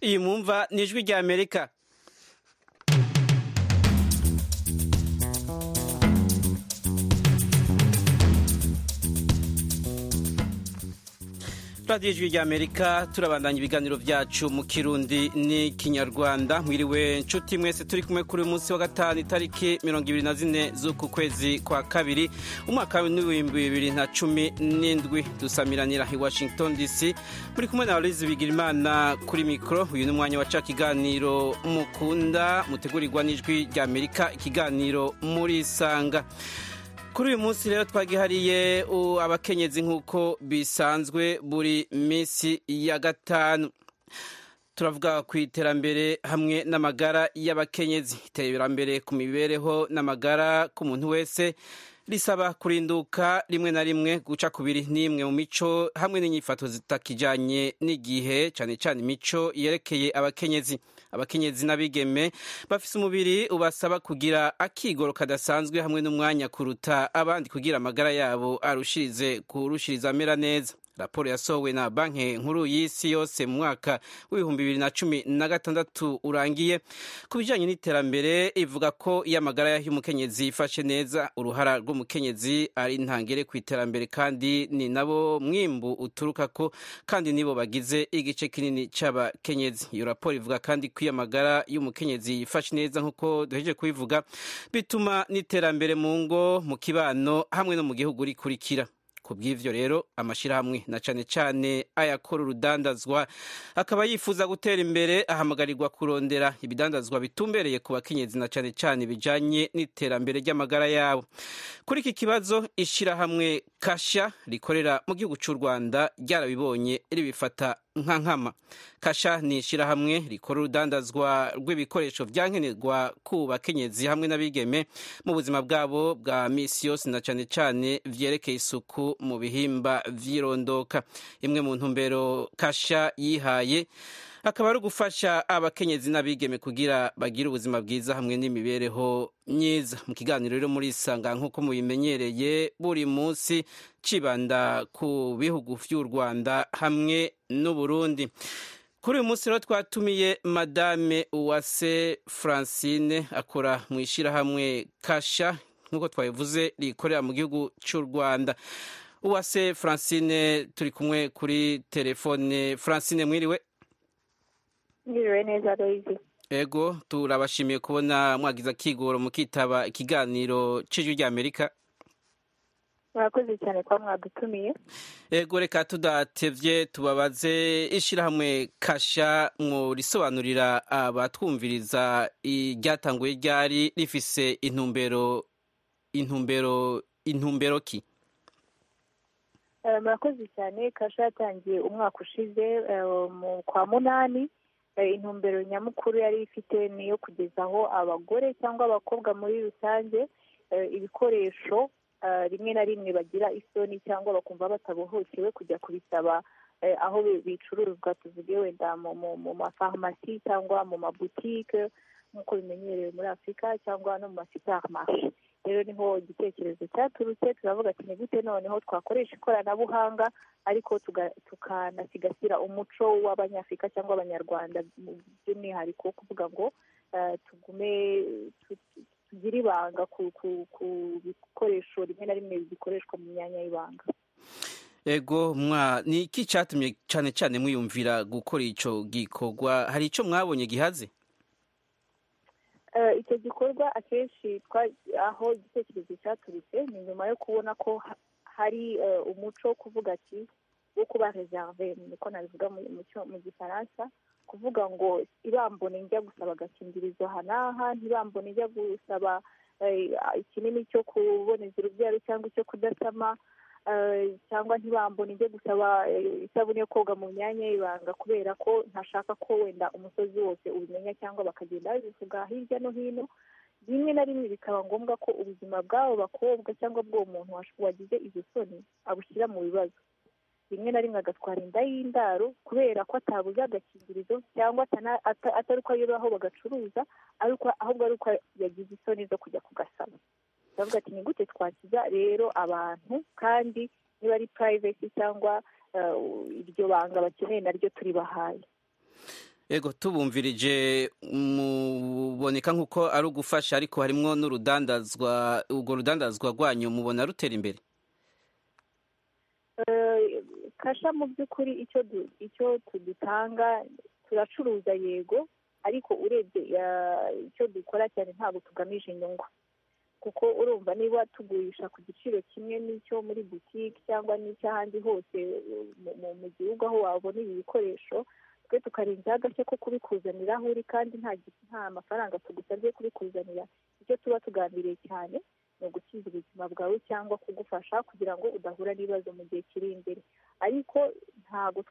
iyi mwumva ni ijwi rya amerika radiyo ijwi rya amerika turabandanya ibiganiro byacu mu kirundi n'ikinyarwanda mwiriwe nshuti mwese turi kumwe kuri uyu munsi wa gatanu itariki mirongo ibiri na zine z'uku kwezi kwa kabiri umwaka w'ibihumbi bibiri na cumi n'indwi dusamiranira i washington dc muri kumwe na bigira bigirimana kuri mikoro uyu ni umwanya waca ikiganiro mukunda mutegurirwa n'ijwi rya amerika ikiganiro murisanga kuri uyu munsi rero twagihariye abakenyezi nk'uko bisanzwe buri minsi ya gatanu turavuga ku iterambere hamwe n'amagara y'abakenyezi iterambere ku mibereho n'amagara k'umuntu wese risaba kurinduka rimwe na rimwe guca kubiri n'imwe mu mico hamwe n'inyifato zitakijyanye n'igihe cyane cyane imico yerekeye abakenyezi abakenyezi n'abigeme bafise umubiri ubasaba kugira akigoro kadasanzwe hamwe n'umwanya kuruta abandi kugira amagara yabo arushirize kurushiriza amera neza raporo yasohowe na banki nkuru y'isi yose mu mwaka w'ibihumbi bibiri na cumi na gatandatu urangiye ku bijyanye n'iterambere ivuga ko iyo amagara y'umukenyezi ifashe neza uruhara rw'umukenyezi ari intangere ku iterambere kandi ni nabo mwimbu uturuka ko kandi nibo bagize igice kinini cy'abakenyezi iyo raporo ivuga kandi ko iyo amagara y'umukenyezi ifashe neza nk'uko duheje kubivuga bituma n'iterambere mu ngo mu kibano hamwe no mu gihugu rikurikira ku bw'ibyo rero amashyirahamwe na cyane cyane ayakora urudandazwa akaba yifuza gutera imbere ahamagarirwa kurondera ibidandazwa bitumbereye ku bakenyezi na cyane cyane bijyanye n'iterambere ry'amagara yabo kuri iki kibazo ishyirahamwe kasha rikorera mu gihugu cy'u rwanda ryarabibonye ribifata nka nkama kasha ni ishyirahamwe rikora urudandazwa rw'ibikoresho byankenerwa ku bakenyezi hamwe n'abigeme mu buzima bwabo bwa minsi yose na cyane cyane byerekeye isuku mu bihimba by'irondoka imwe mu ntumbero kasha yihaye akaba ari ugufasha abakenyezi n'abigeme kugira bagire ubuzima bwiza hamwe n'imibereho myiza mu kiganiro rero muri isanga nk'uko mubimenyereye buri munsi kibanda ku bihugu by'u rwanda hamwe n'uburundi kuri uyu munsi rero twatumiye madame uwase francine akora mu ishyirahamwe kasha nk'uko twabivuze rikorera mu gihugu cy'u rwanda uwase francine turi kumwe kuri telefone francine mwiriwe Ngiriwe neza Loizi. Ego, turabashimiye kubona mwagize akigoro mukitaba ikiganiro cy'ijwi rya Amerika. Murakoze cyane kwa mwadutumiye. Ego, reka tudatevye tubabaze ishyirahamwe kasha murisobanurira abatwumviriza iryatanguye ryari rifise intumbero intumbero intumbero ki? Murakoze cyane kasha yatangiye umwaka ushize kwa munani. intumbero nyamukuru yari ifite ni iyo kugezaho abagore cyangwa abakobwa muri rusange ibikoresho rimwe na rimwe bagira isoni cyangwa bakumva batabohokewe kujya kubisaba aho bicuruzwa tuvuge wenda mu mafarumasi cyangwa mu mabutike nk'uko bimenyerewe muri afurika cyangwa no mu masuperimarishe rero niho igitekerezo cyaturutse turavuga ati ni gute noneho twakoresha ikoranabuhanga ariko tukanasigasira umuco w'abanyafurika cyangwa abanyarwanda by'umwihariko kuvuga ngo tugume tugire ibanga ku bikoresho rimwe na rimwe bikoreshwa mu myanya y'ibanga ego mwa ni iki cyatumye cyane cyane mwiyumvira gukora icyo gikorwa hari icyo mwabonye gihaze icyo gikorwa akenshi aho igitekerezo cyaturutse ni nyuma yo kubona ko hari umuco wo kuvuga ati wo kuba reserve niko nabivuga mu gifaransa kuvuga ngo ibambone njya gusaba agakingirizo aha n'aha ntibambone njya gusaba ikinini cyo kuboneza urubyaro cyangwa icyo kudasama cyangwa ntibambone njye gusaba isabune yo koga mu myanya y'ibanga kubera ko ntashaka ko wenda umusozi wose ubimenya cyangwa bakagenda babivuga hirya no hino rimwe na rimwe bikaba ngombwa ko ubuzima bw'abo bakobwa cyangwa bw'uwo muntu wagize izo soni abushyira mu bibazo rimwe na rimwe agatwara inda y'indaro kubera ko atabuze agakingirizo cyangwa atari uko ayobora aho bagacuruza ahubwo ari uko yagize isoni zo kujya kugasaba turavuga ati ni gute twakiza rero abantu kandi niba ari purayivesi cyangwa iryo banga bakeneye naryo turibahaye ego tubumvirije muboneka nk'uko ari ugufasha ariko harimo n'urudandazwa urwo rudandazwa rwanyu mubona rutera imbere kasha mu by'ukuri icyo tudutanga turacuruza yego ariko urebye icyo dukora cyane ntabwo tugamije inyungu kuko urumva niba tugurisha ku giciro kimwe n'icyo muri butike cyangwa n'icy'ahandi hose mu gihugu aho wabona ibi bikoresho twe tukarenzaho agashya ko kubikuzanira aho uri kandi nta mafaranga tugusabye kubikuzanira icyo tuba tugambiriye cyane ni ugukiza ubuzima bwawe cyangwa kugufasha kugira ngo udahura n'ibibazo mu gihe kiri imbere ariko ntabwo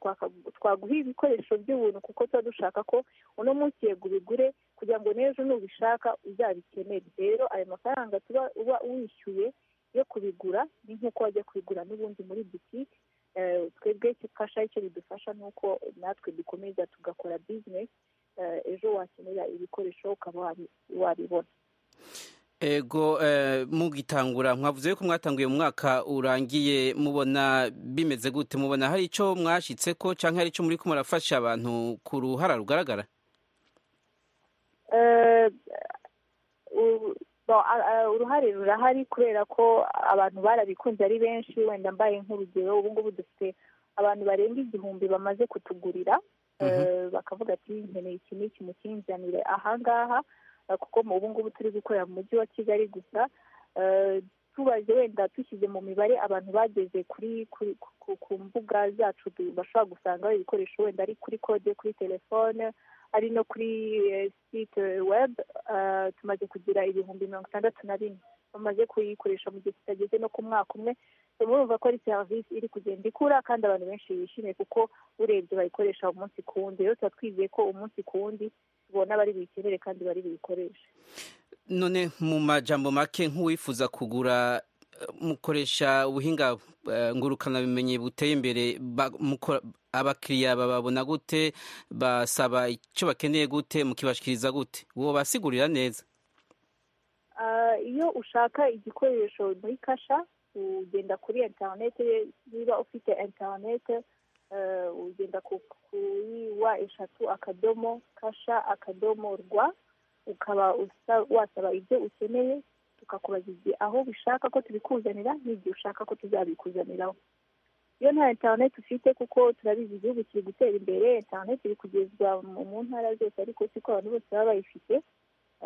twaguha ibikoresho by'ubuntu kuko tuba dushaka ko uno munsi yego ubigure kugira ngo n'ejo nubishaka uzabikenere rero ayo mafaranga tuba uba wishyuye yo kubigura ni nk'uko wajya kubigura n'ubundi muri butike twebwe ifasha icyo bidufasha ni uko natwe dukomeza tugakora bizinesi ejo wakenera ibikoresho ukaba wabibona ego mugitangura mwavuze yuko mwatanguye mu mwaka urangiye mubona bimeze gute mubona hari icyo mwashyitse ko cyangwa hari icyo muri ko murafasha abantu ku ruhara rugaragara uruhare rurahari kubera ko abantu barabikunze ari benshi wenda mbaye nk'urugero ubu ngubu dufite abantu barenga igihumbi bamaze kutugurira bakavuga ati nkeneye iki n'iki mukinzanire ahangaha kuko mu ubu ngubu turi gukorera mu mujyi wa kigali gusa tubaze wenda dushyize mu mibare abantu bageze kuri ku mbuga zacu bashobora gusangaho ibikoresho wenda ari kuri kode kuri telefone ari no kuri site webu tumaze kugira ibihumbi mirongo itandatu na bine bamaze kuyikoresha mu gihe kitageze no ku mwaka umwe murumva ko ari serivisi iri kugenda ikura kandi abantu benshi bishimiye kuko urebye bayikoresha umunsi ku wundi rero tuba twizeye ko umunsi ku wundi tubona bari buyikenere kandi bari buyikoreshe none mu majambo make nk'uwifuza kugura mukoresha ubuhinga ngurukanabumenyi buteye imbere abakiriya bababona gute basaba icyo bakeneye gute mukibashyikiriza gute uwo basigurira neza iyo ushaka igikoresho muri kasha ugenda kuri interinete niba ufite interinete ugenda kuri wa eshatu akadomo kasha akadomo rwa ukaba wasaba ibyo ukeneye tukakubaza igihe aho ubishaka ko tubikuzanira n'igihe ushaka ko tuzabikuzaniraho iyo nta interineti ufite kuko turabizi igihugu kiri gutera imbere interineti iri kugezwa mu ntara zose ariko siko abantu bose baba bayifite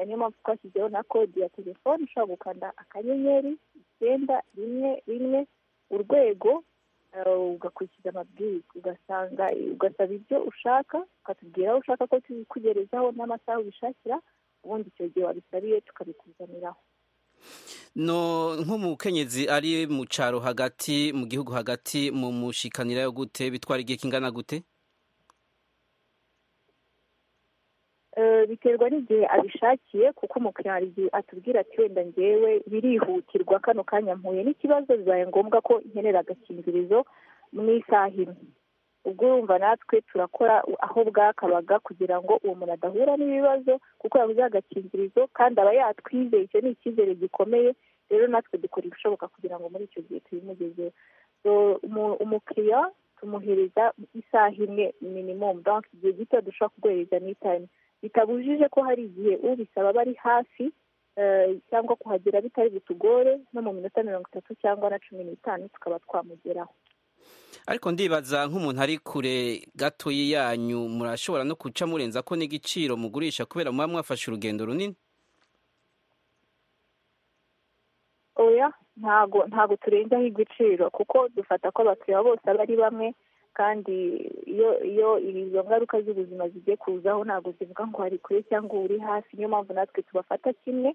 niyo mpamvu twashyizeho na kode ya telefone ushobora gukanda akanyenyeri icyenda rimwe rimwe urwego ugakurikiza amabwiriza ugasanga ugasaba ibyo ushaka ukatubwira aho ushaka ko tubikugerezaho n'amasaha ubishakira ubundi icyo gihe wabisabiye tukabikuzaniraho no nk'umukenyezi ari mu cyaro hagati mu gihugu hagati mu mushikanira yo gute bitwara igihe kingana gute biterwa n'igihe abishakiye kuko umukiriya hari igihe atubwira ati wenda ngewe birihutirwa kano kanya mpuye n'ikibazo bibaye ngombwa ko nkenera agakingirizo mu isaha imwe ubwo urumva natwe turakora aho bwakabaga kugira ngo uwo muntu adahura n'ibibazo kuko yabuze agakingirizo kandi aba yatwizeye icyo ni icyizere gikomeye rero natwe dukora ibishoboka kugira ngo muri icyo gihe tubimugezeho umukiriya tumuhereza isaha imwe minimumu igihe gito dushobora kuguhereza n'itayime bitabujije ko hari igihe ubisaba aba ari hafi cyangwa kuhagera bitari butugore no mu minota mirongo itatu cyangwa na cumi n'itanu tukaba twamugeraho ariko ndibaza nk'umuntu ari kure gato yanyu murashobora no guca murenza ko n'igiciro mugurisha kubera muba mwafashe urugendo runini oya ntago ntago turenzaho igiciro kuko dufata ko abakiriya bose aba ari bamwe kandi iyo iyo izo ngaruka z'ubuzima zigiye kuzaho ntabwo zivuga ngo hari kure cyangwa uri hafi niyo mpamvu natwe tubafata kimwe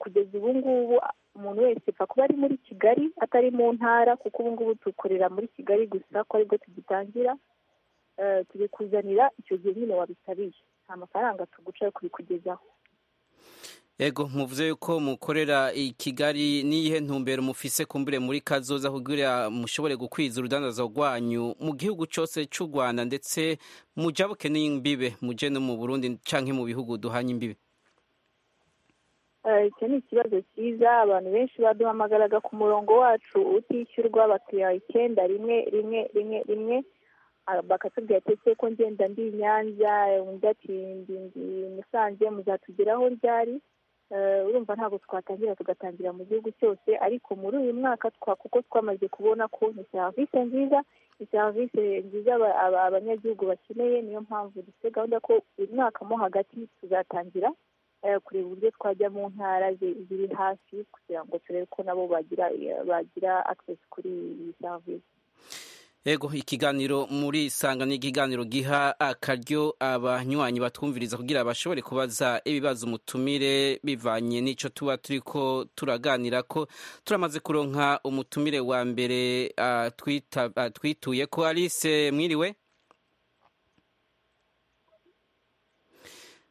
kugeza ubu ngubu umuntu wese apfa kuba ari muri kigali atari mu ntara kuko ubu ngubu dukorera muri kigali gusa ko aribwo tugitangira tubikuzanira icyo gihe nyine wabisabiye nta mafaranga tuguca yo kubikugezaho ego muvuze yuko mukorera i kigali n'iyihe ntumbero mufise kumbure muri kazoza kugira mushobore gukwiza urudandazo rwanyu mu gihugu cyose cy'u rwanda ndetse mujya bukeneye imbibe mujye no mu burundi cyangwa mu bihugu duhanye imbibe icyo ni ikibazo cyiza abantu benshi baduhamagaraga ku murongo wacu utishyurwa bakiha icyenda rimwe rimwe rimwe rimwe bakatubwira ati ko ngenda ndi i nyanza undi ati musanze muzatugeraho ryari urumva ntabwo twatangira tugatangira mu gihugu cyose ariko muri uyu mwaka kuko twamaze kubona ko ni serivisi nziza ni serivisi nziza abanyagihugu bakeneye niyo mpamvu dufite gahunda ko uyu mwaka mo hagati tuzatangira kureba uburyo twajya mu ntara ziri hafi kugira ngo turebe ko nabo bagira bagira akisesi kuri iyi serivisi yego ikiganiro muri isanga ni ikiganiro giha akaryo abanywanyi batwumviriza kugira bashobore kubaza ibibazo umutumire bivanye n'icyo tuba turi ko turaganira ko turamaze kuronka umutumire wa mbere twituye ko alice mwiriwe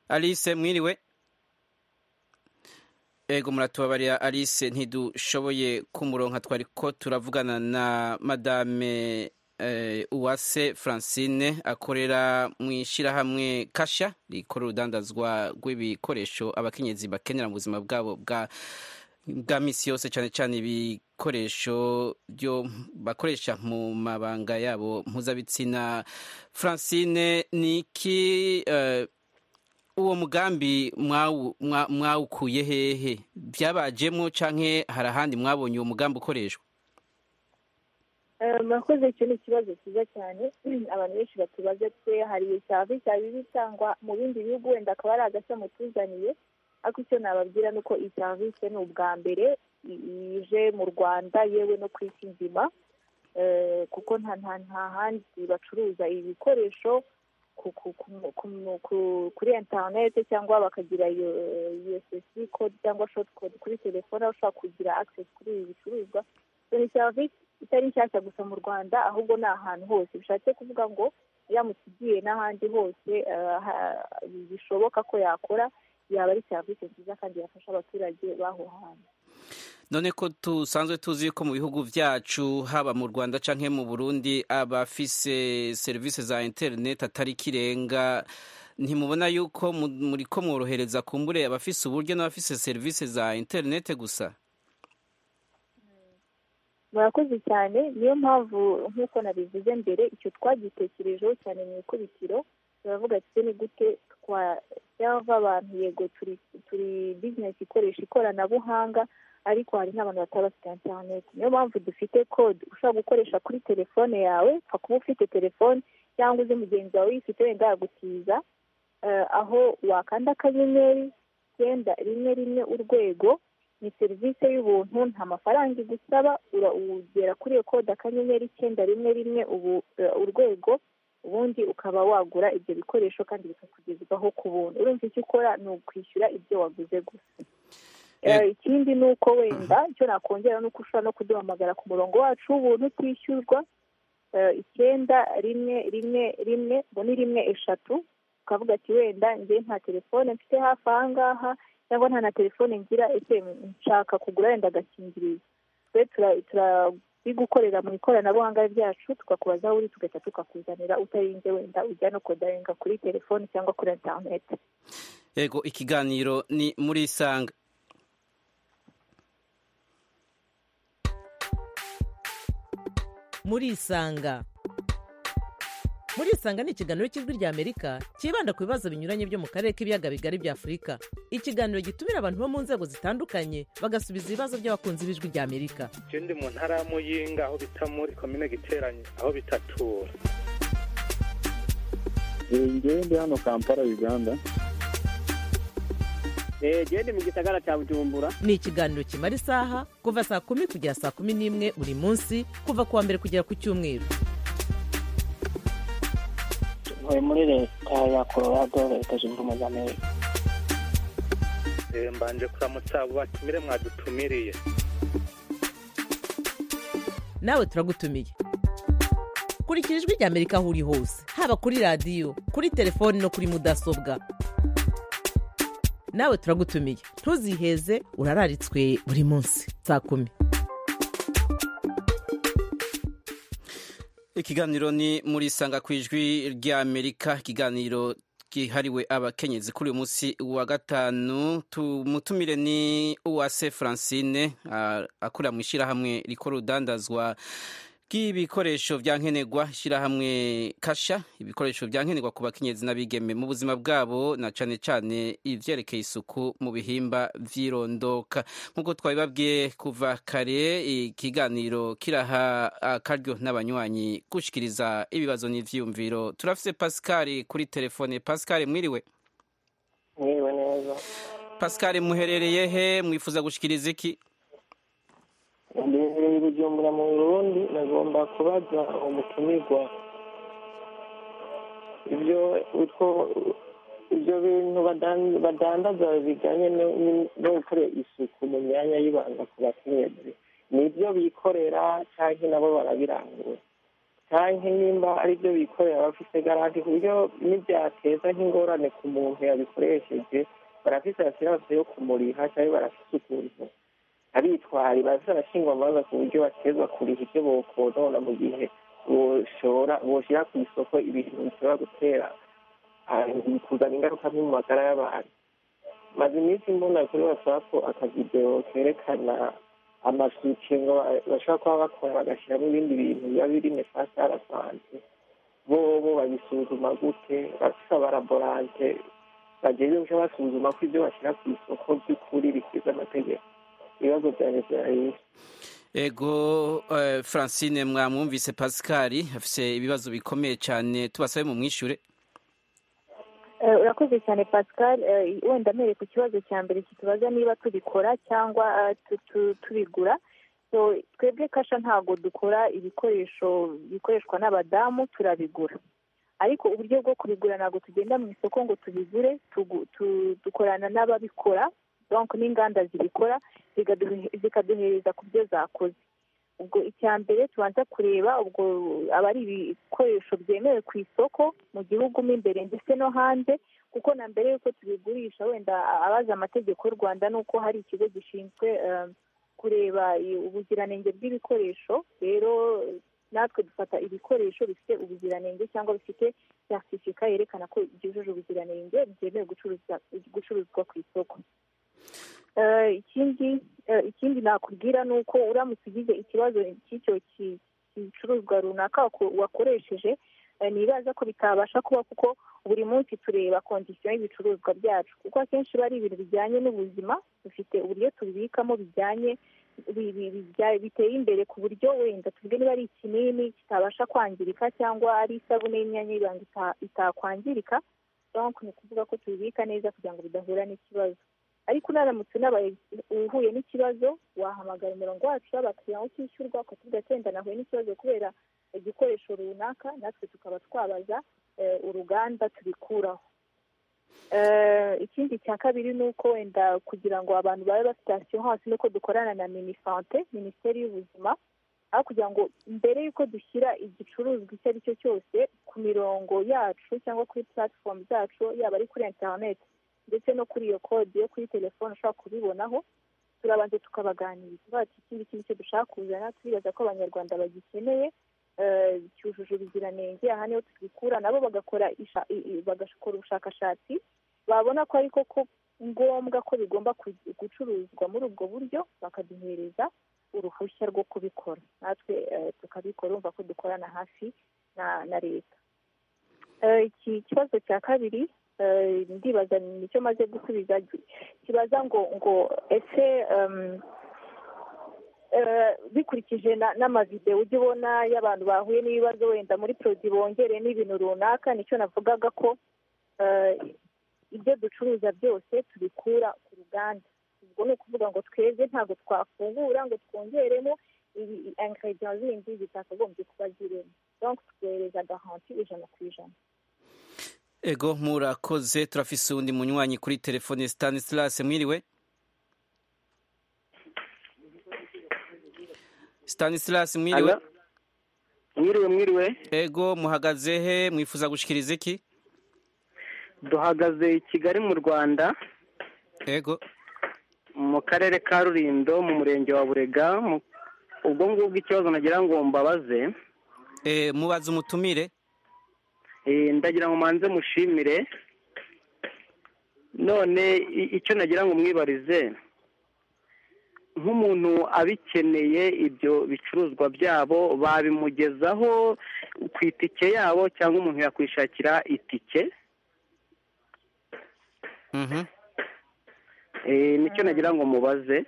alice mwiriwe ego muratubabarira alice ntidushoboye kumuronka twari ko turavugana na madame uwase francine akorera mu ishyirahamwe kasha rikora urudandazwa rw'ibikoresho abakenyezi bakenera mu buzima bwabo bwa minsi yose cyane cyane ibikoresho byo bakoresha mu mabanga yabo mpuzabitsina francine ni iki uwo mugambi mwawukuye hehe byabajemo cyangwa hari ahandi mwabonye uwo mugambi ukoreshwa murakoze icyo ni ikibazo cyiza cyane abantu benshi batubaza twe hari serivisi hari itangwa mu bindi bihugu wenda akaba ari agashya mutuzaniye ariko icyo nababwira ni uko iyi serivisi ni ubwa mbere ije mu rwanda yewe no ku isi nzima kuko nta handi bacuruza ibi bikoresho kuri interineti cyangwa bakagira iyo esesi kode cyangwa shoti kode kuri telefone aho ushobora kugira akisesi kuri ibi bicuruzwa ni serivisi itari nshyashya gusa mu rwanda ahubwo ni ahantu hose bishatse kuvuga ngo iramutse igiye n'ahandi hose bishoboka ko yakora yaba ari serivisi nziza kandi yafasha abaturage b'aho hantu none ko dusanzwe tuzi ko mu bihugu byacu haba mu rwanda cyangwa mu burundi abafise serivisi za interineti atari ikirenga ntimubona yuko muri ko mworohereza kumbure abafise uburyo n'abafise serivisi za interineti gusa murakoze cyane niyo mpamvu nk'uko nabivuze mbere icyo twagitekerejeho cyane mu ikubitiro turavuga ati ni gute twajyava abantu yego turi bizinesi ikoresha ikoranabuhanga ariko hari n'abantu bataba bafite interineti niyo mpamvu dufite kode ushobora gukoresha kuri telefone yawe upfa kuba ufite telefone cyangwa uzi mugenzi wawe uyifite wenda yagutiza aho wakanda akanyenyeri icyenda rimwe rimwe urwego ni serivisi y'ubuntu nta mafaranga igusaba ugera kuri iyo kode akanyenyeri icyenda rimwe rimwe urwego ubundi ukaba wagura ibyo bikoresho kandi bikakugezwaho ku buntu urumva icyo ukora ni ukwishyura ibyo waguze gusa ikindi ni uko wenda icyo nakongera ni uko ushobora no kuduhamagara ku murongo wacu w'ubuntu utishyurwa icyenda rimwe rimwe rimwe ngo ni rimwe eshatu ukavuga ati wenda njye nta telefone mfite hafi aha ngaha cyangwa nta na telefone ngira ese nshaka kugura wenda agakingirizo twe turabigukorera mu ikoranabuhanga ryacu tukakubaza aho uri tugahita tukakuzanira utarinze wenda ujya no kodarenga kuri telefone cyangwa kuri interineti yego ikiganiro ni muri isanga muri isanga muri isanga ni ikiganiro cy'ijwi ry'amerika cyibanda ku bibazo binyuranye byo mu karere k'ibiyaga bigari bya afurika ikiganiro gitumira abantu bo mu nzego zitandukanye bagasubiza ibibazo by'abakunzi b'ijwi ry'amerika icyo ndi mu ntara ya muyinga aho bita muri komine giteranye aho bitatura ngewe ndi hano kampala uganda genda mu gisagara cya bujumbura ni ikiganiro kimara isaha kuva saa kumi kugera saa kumi n'imwe buri munsi kuva ku wa mbere kugera ku cyumweru ntuye muri leta ya colorado leta zunze ubumwe za amerika mbanje kuramutsa abo batumire mwadutumiriye nawe turagutumiye kurikira ijwi rya amerika aho uri hose haba kuri radiyo kuri telefoni no kuri mudasobwa nawe turagutumiye ntuziheze urararitswe buri munsi saa kumi ikiganiro ni muri isanga ku ijwi ry'amerika ikiganiro kihariwe abakenyezi kuri uyu munsi wa gatanu tumutumire ni uwase francine ah, akorera mu ishyirahamwe rikora urudandazwa bw'ibikoresho bya nkenerwa ishyirahamwe kasha ibikoresho bya nkenerwa ku bakenyezi n'abigeme mu buzima bwabo na cyane cyane ibyerekeye isuku mu bihimba vy'irondoka nk'uko twabibabwiye kuva kare ikiganiro kiraha akaryo n'abanywanyi gushikiriza ibibazo n'ivyiyumviro turafise pascal kuri telefone pascal mwiriwe mwiriwe neza pascal muherereye he mwifuza gushikiriza iki ndebere bujumbura mu burundi nagomba kubaza umutumirwa ibyo utwo ibyo bintu badan- badandaza bijyanye no- no gukora isuku mu myanya y'ibanga ku bakenyezi ni ibyo bikorera cyangwa nabo barabirangura cyangwa nimba ari byo bikorera bafite garanti ku buryo n'ibyateza nk'ingorane ku muntu yabikoresheje barafite asiranse yo kumuriha cyangwa barafite ukuntu abitwari baza barashingwa amabanza ku buryo batezwa kuriha ibyo bokonona mu gihe boshora boshyira ku isoko ibintu bishobora gutera ah, kuzana ingaruka mbi mu magara y'abantu maze iminsi mbona kuri whatsapp akavideo kerekana amasukingo bashobora kuba bakora bagashyiramo ibindi bintu biba biri nefasi arasanze bo bo babisuzuma gute bafite abaraborante bageze guca basuzuma ko ibyo bashyira ku isoko by'ukuri bikwiza amategeko ibibazo byanjye byarahise ego eh, francine mwamwumvise pascal afise ibibazo bikomeye cyane tubasabe mu mwishure Eh, urakoze cyane pascal Eh, wenda mpereye ku kibazo cya mbere kitubaza niba tubikora cyangwa eh, tu- tu- tubigura so twebwe kasha ntabwo dukora ibikoresho bikoreshwa n'abadamu turabigura ariko uburyo bwo kubigura ntabwo tugenda mu isoko ngo tubigure tugu- tu- dukorana n'ababikora donc n'inganda zibikora zikaduhe- zikaduhereza ku byo zakoze ubwo icya mbere tubanza kureba ubwo aba ari ibikoresho byemewe ku isoko mu gihugu mo imbere ndetse no hanze kuko na mbere y'uko tubigurisha wenda abazi amategeko y'u rwanda ni uko hari ikigo gishinzwe eh, kureba i- ubuziranenge bw'ibikoresho rero natwe dufata ibikoresho bifite ubuziranenge cyangwa bifite certificat yerekana ko byujuje ubuziranenge byemewe gucuruza- gucuruzwa ku isoko Eh, ikindi eh, ikindi nakubwira ni uko uramutse ugize ikibazo cy'icyo ki- gicuruzwa runaka wako- wakoresheje eh, nibaza ko bitabasha kuba kuko buri munsi tureba kondisiyo y'ibicuruzwa byacu kuko akenshi biba ari ibintu bijyanye n'ubuzima dufite uburyo tubibikamo bijyanye bi- bi- bijya- biteye imbere ku buryo wenda tubwe niba ari ikinini kitabasha kwangirika cyangwa ari isabune y'imyanya y'ibanga ita- itakwangirika donc ni ukuvuga ko tubibika neza kugira ngo bidahura n'ikibazo ariko unaramutse unabaye uhuye n'ikibazo wahamagara umurongo wacu w'abakiriya aho utishyurwa ukatubwira ati wenda nahuye n'ikibazo kubera igikoresho runaka natwe tukaba twabaza eh, uruganda tubikuraho Eh, ikindi cya kabiri ni uko wenda kugira ngo abantu babe bafite asiyo hasi nuko dukorana na minisante minisiteri y'ubuzima aho kugira ngo mbere y'uko dushyira igicuruzwa icyo ari cyo cyose ku mirongo yacu cyangwa kuri platform zacu yaba ari kuri internet ndetse no kuri iyo kode yo kuri telefone ushobora kubibonaho turabanza tukabaganiriza bati iki ngiki nicyo dushaka kuzana turibaza ko abanyarwanda bagikeneye eh, cyujuje ubuziranenge aha niho tubikura nabo bagakora isha- i- i- bagakora ubushakashatsi babona ko ariko ko ngombwa ko bigomba ku- gucuruzwa muri ubwo buryo bakaduhereza uruhushya rwo kubikora natwe eh, tukabikora urumva ko dukorana hafi na na leta Eh, iki kibazo cya kabiri eh, ndibaza nicyo maze gusubiza gi- kibaza ngo ngo ese em, eh, bikurikije na- n'amavidewo ujya ubona y'abantu bahuye n'ibibazo wenda muri produit bongere n'ibintu runaka nicyo navugaga ko eh, ibyo ducuruza byose tubikura ku ruganda ubwo ni ukuvuga ngo twebwe ntabwo twafungura ngo twongeremo ibi ingredient zindi zitakagombye kuba zirimo donc twohereza garanti ijana ku ijana ego murakoze turafise uwundi munywanyi kuri telefone stanislas mwiriwe stanislas mwiriwe Alo. mwiriwe mwiriwe ego muhagaze he mwifuza gushikiriza iki duhagaze i kigali mu rwanda ego mu karere ka rurindo mu murenge wa burega mu- ubwo ngubwo ikibazo nagira ngo mbabaze e, mubaze umutumire Eh, ndagira ngo manze mushimire none i- icyo nagira ngo mwibarize nk'umuntu abikeneye ibyo bicuruzwa byabo babimugezaho ku itike yabo cyangwa umuntu yakwishakira itike Mhm. Eh, nicyo nagira ngo mubaze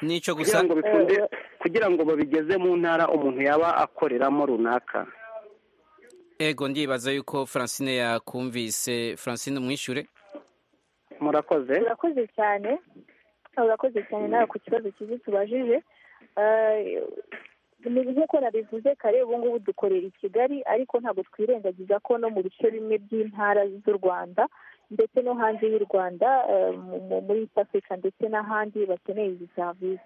nicyo kugira gusa ngo bikunde kugira ngo babigeze mu ntara umuntu yaba akoreramo runaka ego ndibaza yuko francine yakumvise francine umwishyure murakoze urakoze cyane urakoze cyane nawe ku kibazo cyiza tubajije Eh, ni nk'uko nabivuze kare ubu ngubu dukorera i kigali ariko ntabwo twirengagiza ko no mu bice bimwe by'intara z'u rwanda ndetse no hanze y'u rwanda eh, mu- mu- muri east africa ndetse n'ahandi bakeneye izi serivisi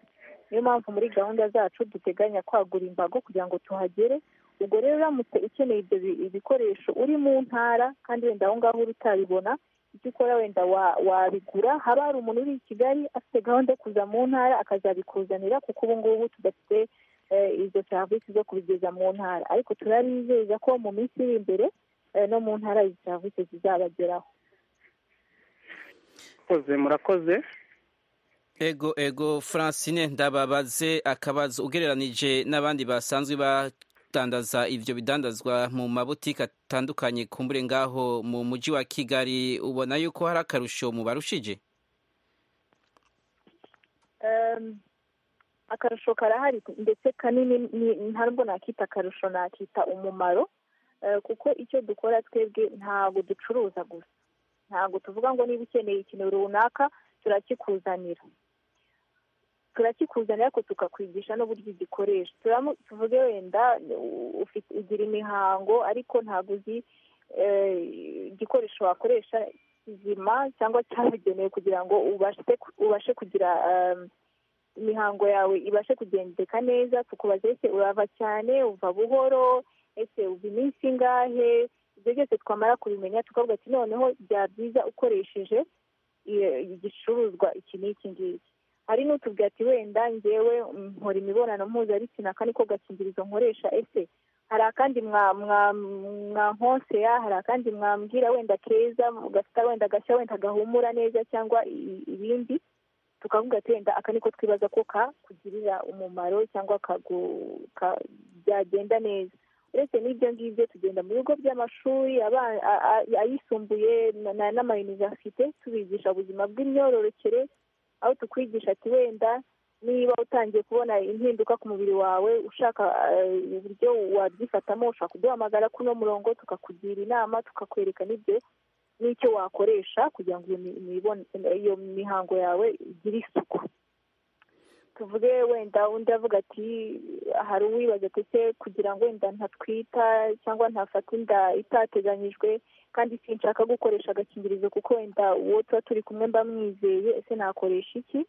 niyo mpamvu muri gahunda zacu duteganya kwagura imbago kugira ngo tuhagere ubwo rero uramutse ukeneye ibyo bi- ibikoresho uri mu ntara kandi wenda aho ngaho uri utabibona icyo ukora wenda wa- wabigura haba hari umuntu uri i kigali afite gahunda yo kuza mu ntara akazabikuzanira kuko ubu ngubu tudafite eh, izo serivisi zo kubigeza mu ntara ariko turabizeza ko mu minsi iri imbere eh, no mu ntara izi serivisi zizabageraho murakoze murakoze ego ego francine ndababaze akabazo ugereranije n'abandi basanzwe badandaza ibyo bidandazwa mu mabutike atandukanye ku mbure ngaho mu mujyi wa kigali ubona yuko hari akarusho mu barushije Em, akarusho karahari ndetse kanini ni- ntabwo nakita akarusho nakita umumaro eh, kuko icyo dukora twebwe ntabwo ducuruza gusa ntabwo tuvuga ngo niba ukeneye ikintu runaka turakikuzanira turakikuzanira ariko tukakwigisha n'uburyo igikoresha Turamu- tuvuge wenda u- ufite ugira imihango ariko ntabwo uzi eh, igikoresho wakoresha kizima cyangwa cyabugenewe kugira ngo ubashe ubashe kugira em, imihango yawe ibashe kugendeka neza tukubaza ese urava cyane uva buhoro ese uva iminsi ingahe ibyo byose twamara kubimenya tukavuga ati noneho byaba byiza ukoresheje i- igicuruzwa iki n'iki ngiki hari n'utubwira ati wenda ngewe mm, nkora imibonano mpuzabitsina kandi ko gakingirizo nkoresha ese hari akandi mwa- mwa- mwankonsera hari akandi mwambwira wenda keza gafite wenda gashya wenda gahumura neza cyangwa i- ibindi tukavuga ati wenda aka niko twibaza ko kakugirira umumaro cyangwa kagu- ka- byagenda neza uretse n'ibyo ngibyo tugenda mu bigo by'amashuri aba- a- a- ayisumbuye na- na- n'amayuniverisite tubigisha ubuzima bw'imyororokere aho tukwigisha ati wenda niba utangiye kubona impinduka ku mubiri wawe ushaka eh, uburyo wabyifatamo ushaka kuduhamagara kuno murongo tukakugira inama tukakwereka n'ibyo n'icyo wakoresha kugira ngo iyo mi- imibon- iyo mihango yawe igire isuku tuvuge wenda undi avuga ati hari uwibaza ati ese kugira ngo wenda ntatwita cyangwa ntafata inda itateganyijwe kandi sinshaka gukoresha agakingirizo kuko wenda uwo tuba turi kumwe mba mwizeye ese nakoresha iki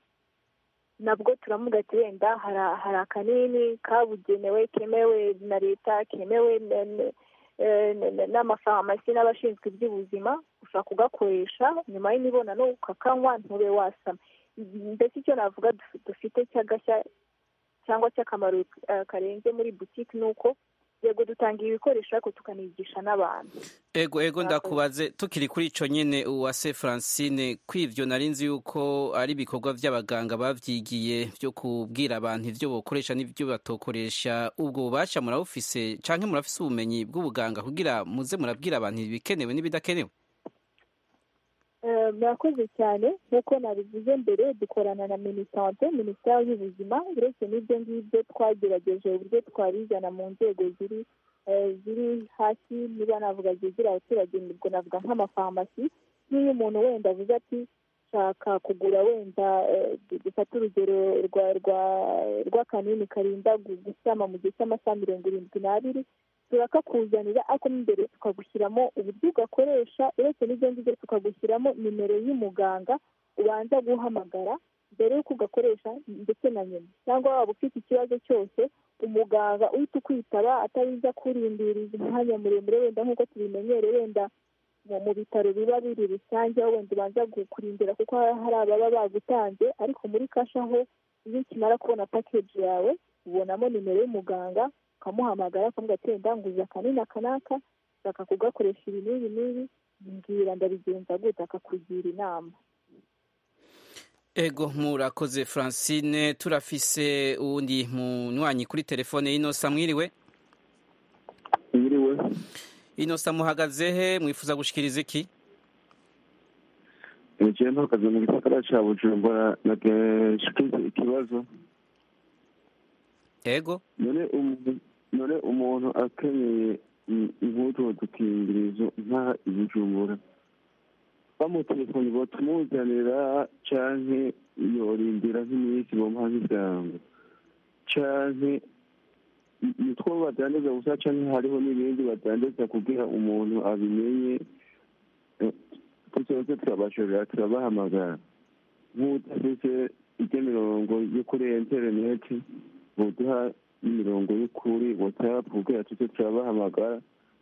nabwo turavuga ati wenda hari hari akanini kabugenewe kemewe na leta kemewe na- na- eh, na- na- n'amafarumasi n'abashinzwe iby'ubuzima ushobora kugakoresha nyuma y'imibonano ukakanywa ntube wasama mbese icyo navuga duf- dufite cy'agashya cyangwa cy'akamaro eh, karenze muri butike ni uko yego dutanga ibikoresho ariko tukanigisha n'abantu ego ego Murakoze. ndakubaze tukiri kuri icyo nyine uwase francine kw'ibyo nari nzi yuko ari ibikorwa by'abaganga babyigiye byo kubwira abantu ibyo bakoresha n'ibyo batokoresha ubwo bubasha murabufise cyangwa murafise ubumenyi bw'ubuganga kugira muze murabwira abantu ibikenewe n'ibidakenewe Eh, murakoze cyane nk'uko nabivuze mbere dukorana na minisante minisiteri y'ubuzima uretse n'ibyo ngibyo twagerageje uburyo twabizana mu nzego ziri eh, ziri hasi niba navuga zegereye abaturage ubwo navuga nk'amafarumasi nk'iyo umuntu wenda avuze ati nshaka kugura wenda eh, dufate urugero rwa rwa rw'akanini karinda gu- gusama mu gihe cy'amasaha mirongo irindwi n'abiri turakakuzanira ariko mo imbere tukagushyiramo uburyo ugakoresha uretse n'ibyo ngibyo tukagushyiramo nimero y'umuganga ubanza guhamagara mbere y'uko ugakoresha ndetse na nyuma cyangwa waba ufite ikibazo cyose umuganga uhita ukwitaba atarinza kurindiriza umwanya muremure wenda nk'uko tubimenyere wenda mu mu bitaro biba biri rusange aho wenda ubanza gu- kurindira kuko haba hari ababa bagutanze ariko muri kasha ho iyo ukimara kubona pakeji yawe ubonamo nimero y'umuganga ukamuhamagara ukamubwira ati wenda nguza aka ni aka n'aka nshaka kugakoresha ibi n'ibi n'ibi mbwira ndabigenza gute akakugira inama ego murakoze francine turafise uwundi munywanyi kuri telefone inosa mwiriwe mwiriwe inosa muhagaze he mwifuza gushikiriza iki ntikiye mpagaze mu gisagara cya bujumbura nagashikize ikibazo ego none umu- none umuntu akenyeye impuzu udukingirizo nkaha ibijumbura bamutelefoni batumuzanira canke yorindira nk'iminsi bomuha nk'ivyango canke ni- nitwo badandaza gusa canke hariho n'ibindi badandaza kugira umuntu abimenye Eh, tuzoze turabashorera turabahamagara nk'udafise irya mirongo yo kuri interineti buduha n'imirongo y'ukuri watsapu kugira tuze turabahamagara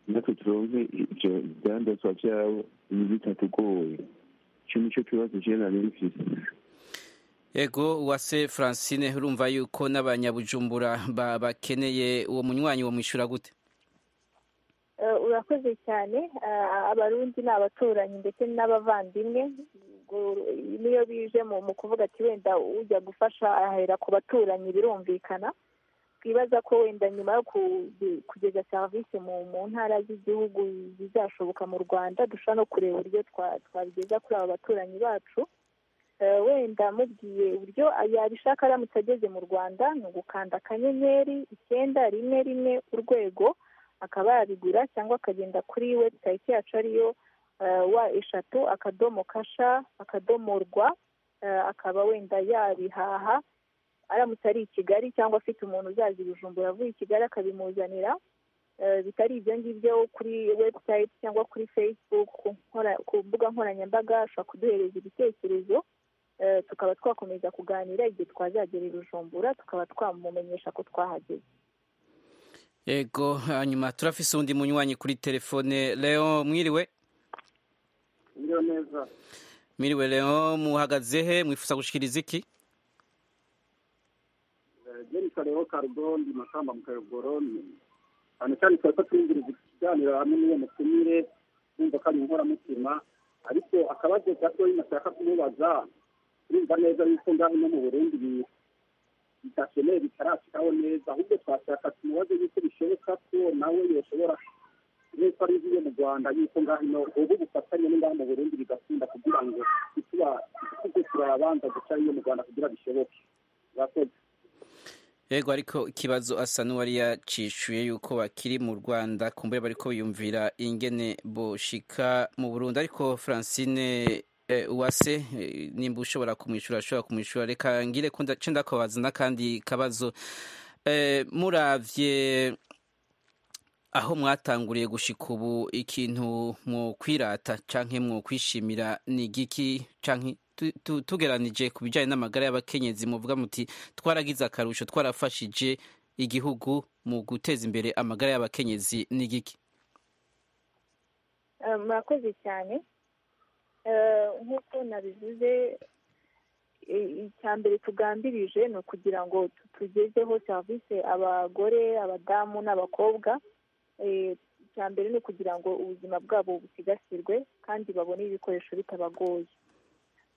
natwe turonke ivyo vyandazwa vyabo ibi bitatugoye ico nico kibazo je nari mfise ego uwase francine urumva yuko n'abanyabujumbura ba- bakeneye uwo munywanyi wamwishyura gute Eh, urakoze cyane Ah, abarundi ni abaturanyi ndetse n'abavandimwe Ubwo niyo bije mu mu kuvuga ati wenda ujya gufasha ahera ku baturanyi birumvikana twibaza ko wenda nyuma yo ku- kugeza serivisi mu mu ntara z'igihugu zizashoboka mu rwanda dushobora no kureba uburyo twa- twabigeza kuri aba baturanyi bacu Eh, wenda mubwiye uburyo yabishaka aramutse ageze mu rwanda ni ugukanda akanyenyeri icyenda rimwe rimwe urwego akaba yabigura cyangwa akagenda kuri website yacu ariyo eh, wa eshatu akadomo kasha akadomo rwa eh, akaba wenda yabihaha aramutse ari i kigali cyangwa afite umuntu uzaza i bujumbura avuye i kigali akabimuzanira eh, bitari ibyo ngibyo kuri website cyangwa kuri facebook ku nkora- ku mbuga nkoranyambaga ashobora kuduhereza ibitekerezo eh, tukaba twakomeza kuganira igihe twazagera i bujumbura tukaba twamumenyesha ko twahageze ego hanyuma turafise uwundi munywanyi kuri telefone leo mwiriwe iyo neza mwiriwe leo muhagaze he mwifuza gushikiriza iki jenisa rero karugondi makamba mu kayogoroni cyane cyane twari ko twinjiriza ikiganiro hamwe n'iyo mutumire numva ko ari inkoramutima ariko akabazo gatoya nashaka kumubaza turumva neza yuko ngaho no mu burundi bi- bidakeneye bitarashikaho neza ahubwo twashaka tumubaze yuko bishoboka ko nawe yoshobora nk'uko ari iyo mu rwanda yuko ngaho ino ubu bufatanye n'ingaho mu burundi bigatinda kugira ngo ituba tuze turabanza guca iyo mu rwanda kugira bishoboke urakoze ego ariko ikibazo asa n'uwari yacishuye yuko bakiri mu rwanda kumbuye bariko biyumvira ingene boshika mu burundi ariko francine eh, uwase eh, nimba ushobora kumwishyura ashobora kumwishyura reka ngire ko ndace ndakubaza n'akandi kabazo eh, muravye aho mwatanguriye gushika ubu ikintu mwokwirata canke mwokwishimira ni igiki canke tu- tu- tugeranije ku bijyanye n'amagara y'abakenyezi muvuga muti twaragize akarusho twarafashije igihugu mu guteza imbere amagara y'abakenyezi ni igiki Eh, murakoze cyane Eh, nk'uko nabivuze i- icya mbere tugambirije ni ukugira ngo tu- tugezeho serivisi abagore abadamu n'abakobwa Eh, icya mbere ni ukugira ngo ubuzima bwabo busigasirwe kandi babone ibikoresho bitabagoye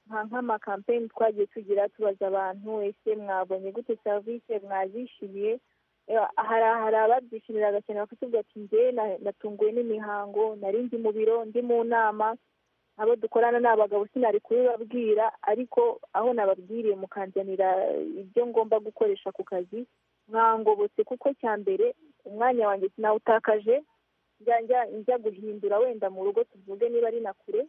nka nk'amakampeyini twagiye tugira tubaza abantu ese mwabonye gute serivisi mwazishimiye Eh, hari hari ababyishimira agakino bakatubwira ati njye na- natunguwe n'imihango nari ndi mu biro ndi mu nama abo dukorana ni abagabo sinari kubibabwira ariko aho nababwiriye mukanzanira eh, ibyo ngomba gukoresha ku kazi mwangobotse kuko cya mbere umwanya wanjye sinawutakaje njya njya- njya guhindura wenda mu rugo tuvuge niba ari na kure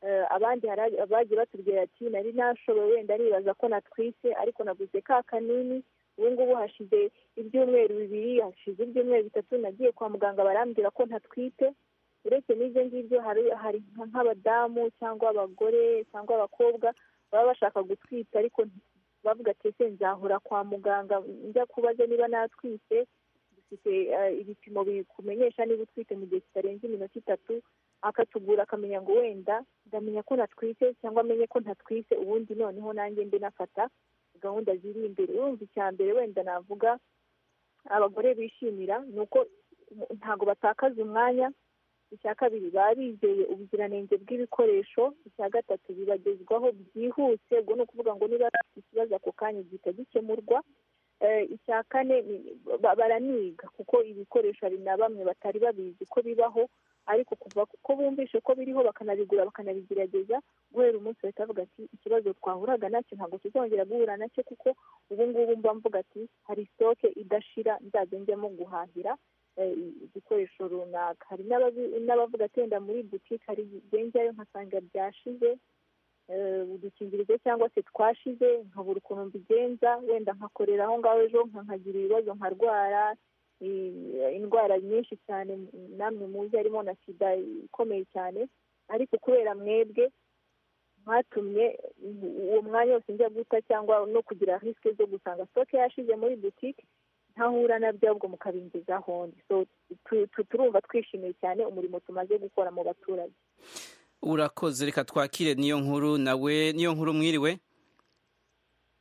Eh, abandi hari ab- abagiye batubwira ati nari nashoboye wenda nibaza ko natwite ariko naguze ka kanini ubu ngubu hashize ibyumweru bibiri hashize ibyumweru bitatu nagiye kwa muganga barambwira ko ntatwite uretse n'ibyo ngibyo hari hari nka- nk'abadamu cyangwa abagore cyangwa abakobwa baba bashaka gutwita ariko bavuga ati ese nzahora kwa muganga njya kubaza niba natwite dufite eh, ibipimo bikumenyesha niba utwite mu gihe kitarenze iminota itatu akatugura akamenya ngo wenda ndamenya ko natwite cyangwa amenye ko ntatwite ubundi noneho nanjye mbe nafata gahunda ziri imbere urumva icya mbere wenda navuga abagore bishimira ni uko ntabwo batakaza umwanya icya kabiri bizeye ubuziranenge bw'ibikoresho icya gatatu bibagezwaho byihuse ubwo ni ukuvuga ngo niba bafite ikibazo ako kanya gihita gikemurwa icya kane baraniga kuko ibikoresho hari na bamwe batari babizi ko bibaho ariko kuva ko bumvishe ko biriho bakanabigura bakanabigerageza guhera umunsi bahita bavuga ati ikibazo twahuraga nacyo ntabwo tuzongera guhura nacyo kuko ubu ngubu mba mvuga ati hari sitoke idashira nzajya njyamo guhahira igikoresho runaka hari n'abavuga ati wenda muri butike hari njyayo nkasanga byashize udukingirizo cyangwa se twashize nkabura ukuntu mbigenza wenda nkakorera aho ngaho ejo nkagira ibibazo nkarwara indwara nyinshi cyane namwe muzi harimo na sida ikomeye cyane ariko kubera mwebwe mwatumye uwo mwanya wose njya guta cyangwa no kugira risike zo gusanga sitoke yashize muri butike ntahura na byo ahubwo mukabingezaho turumva twishimiye cyane umurimo tumaze gukora mu baturage urakoze reka twakire niyo nkuru nawe niyo nkuru mwiriwe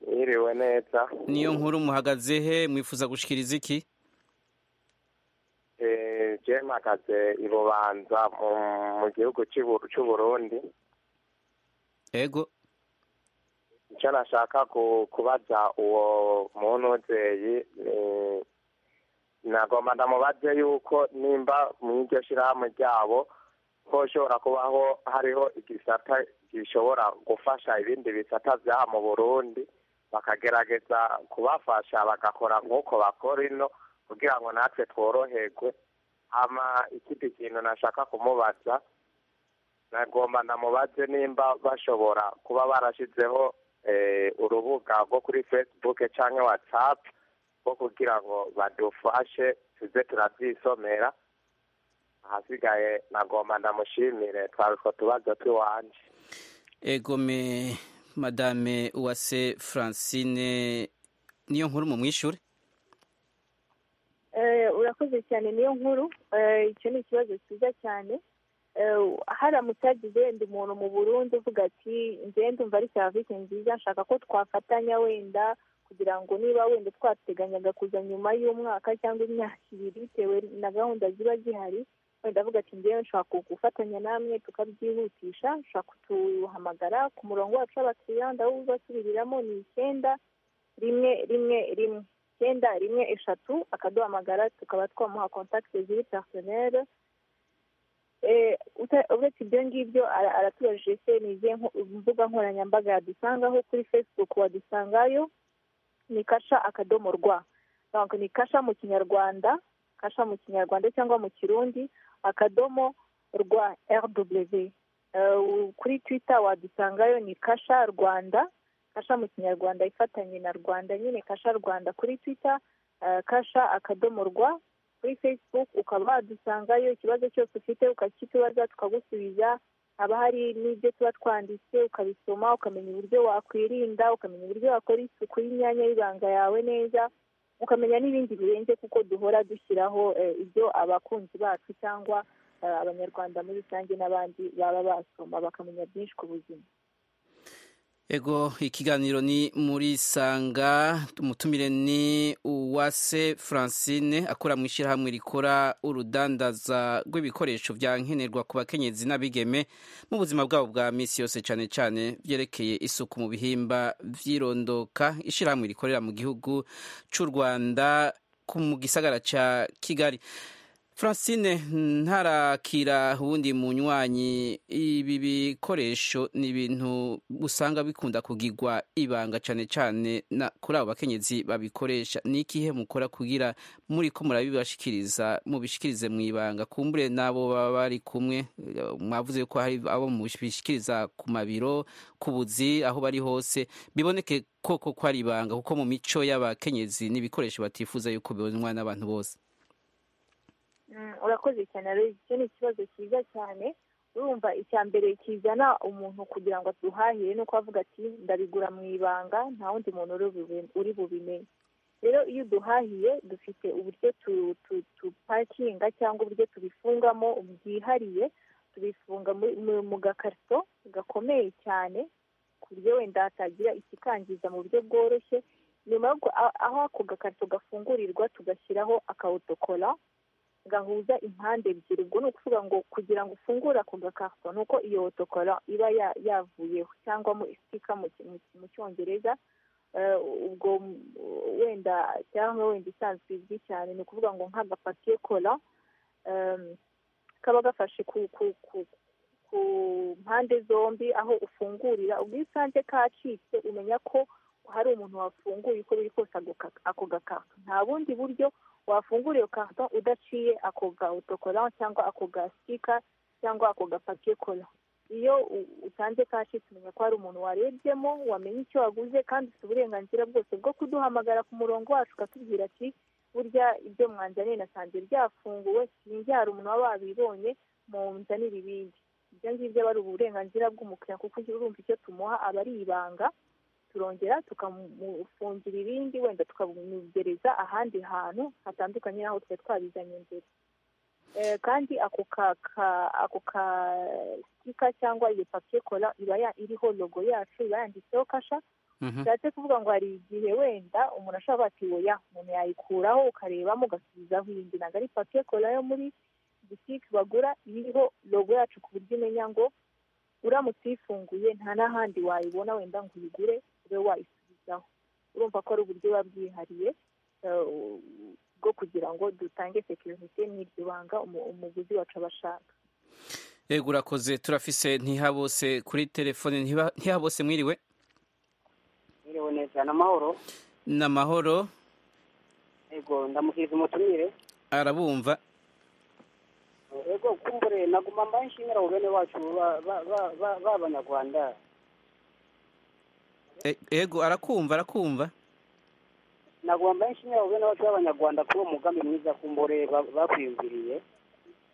mwiriwe neza niyo nkuru muhagaze he mwifuza gushyikiriza iki eee mpagaze i bubanza mu gihugu cy'uburundi yego icyo nashaka kubaza uwo muntu w'ubyeyi nagomba ndamubaze yuko nimba mu iryo shyirahamwe ryabo ko ushobora kubaho hariho igisata gishobora gufasha ibindi bisata byaha mu burundi bakagerageza kubafasha bagakora nk'uko bakora ino kugira ngo natwe tworoherwe hama ikindi kintu nashaka kumubaza nagomba ndamubaze nimba bashobora kuba barashyizeho urubuga rwo kuri fesibuke cyangwa watsapu rwo kugira ngo badufashe tuze turabyisomera ahasigaye nagomba ndamushimire twari utwo tubazo tw'iwanjye egome madame uwase francine niyo nkuru mu mwishyure urakoze cyane niyo nkuru icyo ni ikibazo cyiza cyane haramutse hagize wenda umuntu mu burundi uvuga ati ngende umva ari serivisi nziza nshaka ko twafatanya wenda kugira ngo niba wenda twateganyaga kuza nyuma y'umwaka cyangwa imyaka ibiri bitewe na gahunda ziba zihari wenda avuga ati ngewe nshaka gufatanya namwe tukabyihutisha nshaka kutuhamagara ku murongo wacu w'abakiriya ndawubasubiriramo ni icyenda rimwe rimwe rimwe icyenda rimwe eshatu akaduhamagara tukaba twamuha kontakiti ziri personere uretse ibyo ngibyo aratubajije se ni izihe mbuga nkoranyambaga yadusangaho kuri facebook wadusangayo ni kasha akadomo rwa ni kasha mu kinyarwanda kasha mu kinyarwanda cyangwa mu kirundi akadomo rwa rw kuri twita wadusangayo ni kasha rwanda kasha mu kinyarwanda ifatanye na rwanda nyine kasha rwanda kuri twita kasha akadomo rwa kuri facebook ukaba wadusangayo ikibazo cyose ufite ukakitubaza tukagusubiza haba hari n'ibyo tuba twanditse ukabisoma ukamenya uburyo wakwirinda ukamenya uburyo wakora isuku y'imyanya y'ibanga yawe neza ukamenya n'ibindi birenze kuko duhora dushyiraho ibyo abakunzi bacu cyangwa abanyarwanda muri rusange n'abandi baba basoma bakamenya byinshi ku buzima ego ikiganiro ni muri sanga umutumire ni uwase francine akora mu ishyirahamwe rikora urudandaza rw'ibikoresho bya nkenerwa ku bakenyezi n'abigeme mu buzima bwabo bwa minsi yose cyane cyane byerekeye isuku mu bihimba byirondoka ishyirahamwe rikorera mu gihugu cy'u rwanda mu gisagara cya kigali francine ntarakira ubundi munywanyi ibi bikoresho ni ibintu usanga bikunda kugirwa ibanga cyane cyane kuri abo bakenyezi babikoresha ni ikihe mukora kugira muri ko murabibashikiriza mubishikirize mu ibanga kumbure n'abo baba bari kumwe mwavuze ko hari abo mubishikiriza ku mabiro ku buzi aho bari hose biboneke koko ko ari ibanga kuko mu mico y'abakenyezi n'ibikoresho batifuza yuko bibonwa n'abantu bose urakoze cyane rero icyo ni ikibazo cyiza cyane urumva icya mbere kizana umuntu kugira ngo aduhahire ni uko avuga ati ndabigura mu ibanga nta wundi muntu uri bubimenye rero iyo uduhahiye dufite uburyo tupakinga cyangwa uburyo tubifungamo bwihariye tubifunga mu gakarito gakomeye cyane ku buryo wenda hatagira ikikangiza mu buryo bworoshye nyuma aho ako gakarito gafungurirwa tugashyiraho akawutokora gahuza impande ebyiri ubwo ni ukuvuga ngo kugira ngo ufungure ako gakarito ni uko iyo otokora iba ya- yavuyeho cyangwa mu isika mu ki- mu ki- mu cyongereza Eh, ubwo m- wenda cyangwa wenda isanzwe izwi cyane ni ukuvuga ngo nk'agapapiye kola em, kaba gafashe ku ku ku ku mpande zombi aho ufungurira ubwo iyo usanze kacitse umenya ko hari umuntu wafunguye uko biri kose ako ka- ako gakarito nta bundi buryo wafungura iyo karito udaciye ako ga otokora cyangwa ako ga sika cyangwa ako gapapiye kola iyo u- utanze kashi tumenya ko hari umuntu warebyemo wamenya icyo waguze kandi ufite uburenganzira bwose bwo kuduhamagara ku murongo wacu ukatubwira ati burya ibyo mwanzaniye nasanze byafunguwe sinjye hari umuntu waba wabibonye munzanire ibindi ibyo ngibyo aba ari uburenganzira bw'umukiriya kuko urumva icyo tumuha aba ari ibanga turongera tukamufungira ibindi wenda tukamugereza ahandi hantu hatandukanye n'aho twari twabizanye mbere Eh, kandi ako ka ka- ako ka sika cyangwa iyo papiye kola iba ya- iriho logo yacu iba yanditseho kasha bishatse kuvuga ngo hari igihe wenda umuntu ashobora ati oya umuntu yayikuraho ukarebamo ugasubizaho iyindi ntabwo ari papiye kola yo muri butike bagura iba iriho logo yacu ku buryo umenya ngo uramutse uyifunguye nta n'ahandi wayibona wenda ngo uyigure ube wayisubizaho urumva ko ari uburyo buba bwihariye eh, bwo kugira ngo dutange sekirite n'iryo banga umu- umuguzi wacu aba ashaka yego urakoze turafise ntihabose kuri telefone Ntiba- ntihabose mwiriwe Mwiriwe neza ni amahoro ni amahoro ego ndamukiriza umutumire arabumva ego kumbure naguma mbaye nshimira abo bene wacu ba- ba- ba- ba- b'abanyarwanda E- yego arakumva arakumva naguma mbaye nshimira abo bene wacu b'abanyarwanda kuri uwo mugambi mwiza kumbure ba- bakwiyumviriye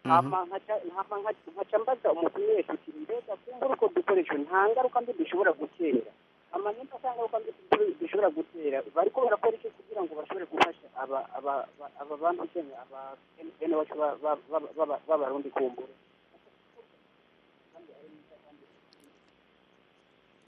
Mhm. hama nkaca hama nkaca- nkaca mbaza umutumire tuti mbega kumbure uko dukoresha nta ngaruka mbi dushobora gutera ama nimba nta ngaruka mbi du- dushobora gutera bariko barakora iki kugira ngo bashobore gufasha aba aba aba- aba bantu cyangwa aba bene wacu ba- ba- ba- ba- b'abarundi kumbure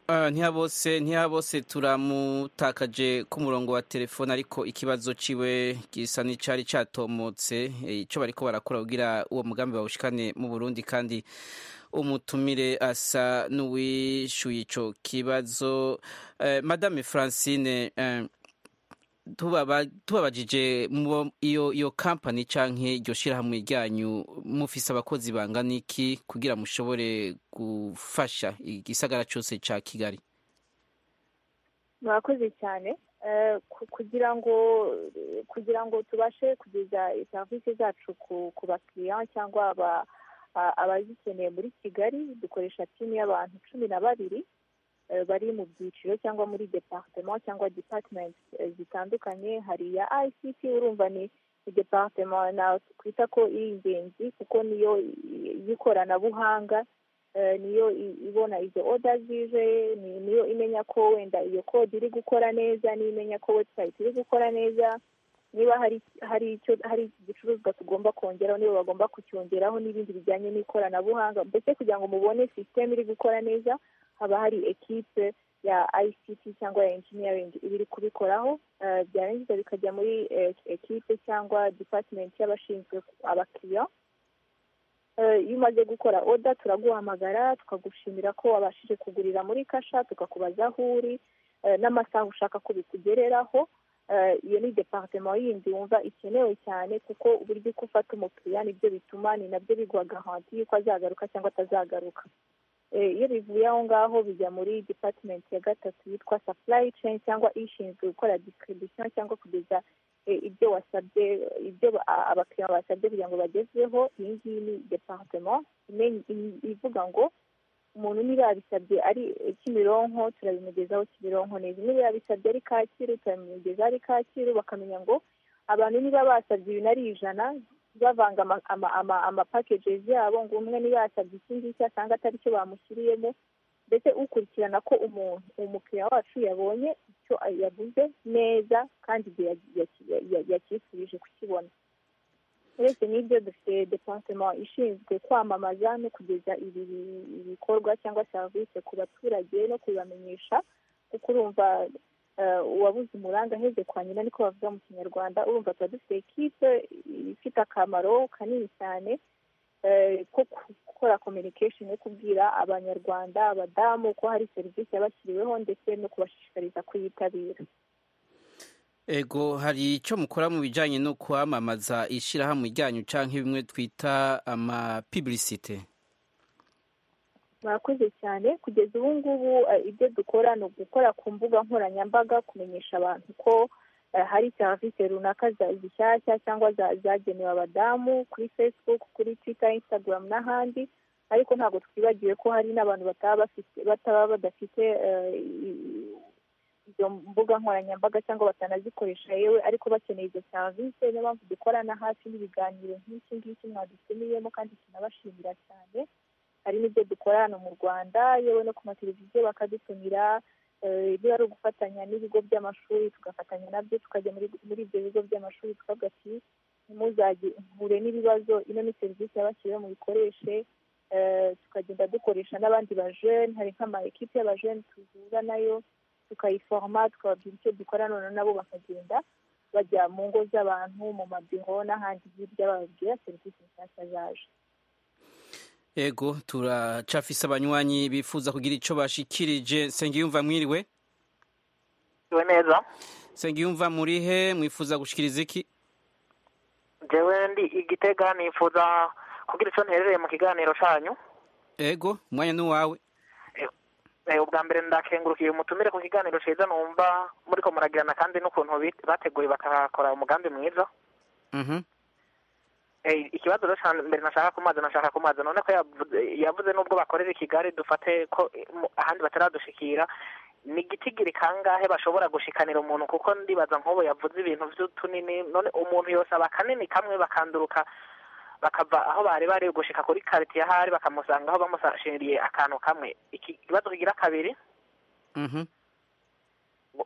Ah, ntihabose ntihabose turamutakaje ku murongo wa telefone ariko ikibazo ciwe gisa n'icari catomotse Eh, ico bariko barakora kugira uwo mugambi bawushikane mu burundi kandi umutumire asa n'uwishuye ico kibazo eh, madame francine eh, tubaba- tubabajije mubo- iyo iyo kampani canke iryo shirahamwe ryanyu mufise abakozi bangana iki kugira mushobore gufasha igisagara cose ca kigali murakoze cyane Eh, ku- kugira ngo kugira ngo tubashe kugeza serivisi zacu ku ku bakiriya cyangwa aba- a- abazikeneye muri kigali dukoresha timu y'abantu cumi na babiri eh, bari mu byiciro cyangwa muri departema cyangwa department eh, zitandukanye hari iya ict urumva ni departema nakwita ko iri ingenzi kuko niyo i- y'ikoranabuhanga eh, niyo i- ibona izo oda zije ni- niyo imenya ko wenda iyo kode iri gukora neza niyo imenya ko website iri gukora neza niba hari hari icyo hari igicuruzwa tugomba kongeraho niba bagomba kucyongeraho n'ibindi bijyanye n'ikoranabuhanga mbese kugira ngo mubone sisiteme iri gukora neza haba hari ekipe ya ict cyangwa ya engineering iba iri kubikoraho eh, byarangiza bikajya muri eh, ekipe cyangwa department y'abashinzwe abakiriya Eh, iyo umaze gukora oda turaguhamagara tukagushimira ko wabashije kugurira muri kasha tukakubaza aho uri eh, n'amasaha ushaka ko bikugereraho Eh, iyo ni departema yindi wumva ikenewe cyane kuko uburyo uko ufata umukiriya nibyo bituma ni nabyo biguha garanti y'uko azagaruka cyangwa atazagaruka Eh, iyo bivuye aho ngaho bijya muri department ya gatatu yitwa supply chain cyangwa ishinzwe gukora distribution cyangwa kugeza eh, ibyo wasabye ibyo ba- abakiriya basabye kugira ngo bagezweho iyi ngiyi ni departement imenya- i- ivuga ngo umuntu niba yabisabye ari eh, kimironko turabimugezaho kimironko neza niba yabisabye ari kacyiru turabimugezaho ari kacyiru bakamenya ngo abantu niba basabye ibintu ari ijana bavanga ama- ama- ama- amapakejes yabo ngo umwe niba yasabye iki ngiki asanga atari cyo bamushyiriyemo mbese ukurikirana ko umuntu umukiriya wacu yabonye icyo yaguze neza kandi igihe yaki- ya- yakisubije kukibona uretse n'ibyo dufite departement ishinzwe kwamamaza no kugeza ibi ibi- ibikorwa cyangwa serivisi ku baturage no kubibamenyesha kuko urumva uwabuze umuranga aheze kwa nyina niko bavuga mu kinyarwanda urumva tuba dufite ekipe ifite akamaro kanini cyane ko gukora communication yo kubwira abanyarwanda abadamu ko hari serivisi yabashyiriweho ndetse no kubashishikariza kuyitabira ego hari icyo mukora mu bijyanye no kwamamaza ishyirahamwe ryanyu cyangwa bimwe twita amapiburisite murakoze cyane kugeza ubu ngubu ibyo dukora ni ugukora ku mbuga nkoranyambaga kumenyesha abantu ko hari serivisi runaka zishyashya cyangwa zagenewe abadamu kuri facebook kuri twitter instagram n'ahandi ariko ntabwo twibagiwe ko hari n'abantu bataba badafite izo mbuga nkoranyambaga cyangwa batanazikoresha yewe ariko bakeneye izo serivisi niyo mpamvu dukorana hafi n'ibiganiro nk'iki ngiki mwadutumiyemo kandi tunabashimira cyane hari n'ibyo dukora hano mu rwanda yewe no ku mateleviziyo bakadutumira ibyo ari ugufatanya n'ibigo by'amashuri tugafatanya nabyo tukajya muri ibyo bigo by'amashuri tukavuga ati ntimuzajye mpure n'ibibazo ino ni serivisi yabashyiriweho muyikoreshe tukagenda dukoresha n'abandi bajene hari nk'ama ekipe y'abajene tuzura nayo tukayiforoma tukababwira icyo dukora none nabo bakagenda bajya mu ngo z'abantu mu mabiro n'ahandi hirya bababwira serivisi nshyashya zaje ego turacafise abanywanyi bifuza kugira icyo bashikirije nsengiyumva mwiriwe iwe neza nsengiyumva muri he mwifuza gushikiriza iki jewe ndi igitega nifuza kugira icyo nterereye mu kiganiro cyanyu ego umwanya n'uwawe Eh, ubwa mbere ndakengurukiye umutumire ku kiganiro cyiza numva muri ko muragirana kandi n'ukuntu bit- bateguye bakakora umugambi mwiza Mhm. Eh, ikibazo rero ca mbere nashaka kumaza nashaka kumaza none ko yavuze, yavuze n'ubwo bakorera i kigali dufate ko eh, mu- ahandi bataradushikira ni igitigiri kangahe bashobora gushikanira umuntu kuko ndibaza nk'ubu yavuze ibintu by'utunini none umuntu yosaba kanini kamwe bakanduruka bakava aho bari bari gushika kuri karite ya hari bakamusanga aho bamusashiriye akantu kamwe ikibazo kigira kabiri Mhm.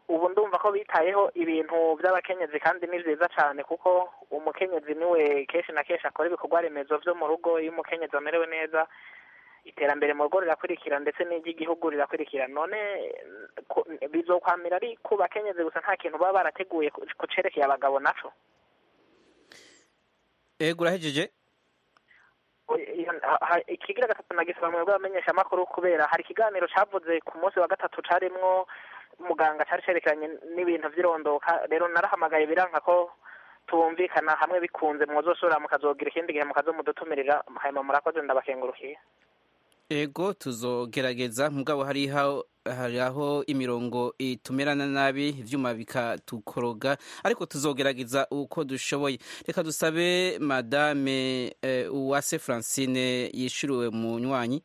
ubu ndumva ko bitayeho ibintu by'abakenyezi kandi ni byiza cyane kuko umukenyezi niwe kenshi na kenshi akora ibikorwa remezo byo mu rugo iyo umukenyezi amerewe neza iterambere mu rugo rirakurikira ndetse n'iry'igihugu rirakurikira none ku- bizokwamira ari ku bakenyezi gusa nta kintu baba barateguye ku- kucerekeye abagabo naco ego urahejeje ikigira gatatu nagisaba mu bigo bamenyeshamakuru kubera hari ikiganiro cyavuze ku munsi wa gatatu carimwo muganga cari cerekeranye n'ibintu vy'irondoka rero narahamagaye biranka ko tubumvikana hamwe bikunze mwozosubira mukazogira ikindi gihe mukazomudutumirira hanyuma murakoze ndabakengurukiye ego tuzogerageza mugabo hari aho hari aho imirongo itumerana nabi ivyuma bikatukoroga ariko tuzogerageza uko dushoboye reka dusabe madame eh, uwase francine yishuriwe mu nywanyi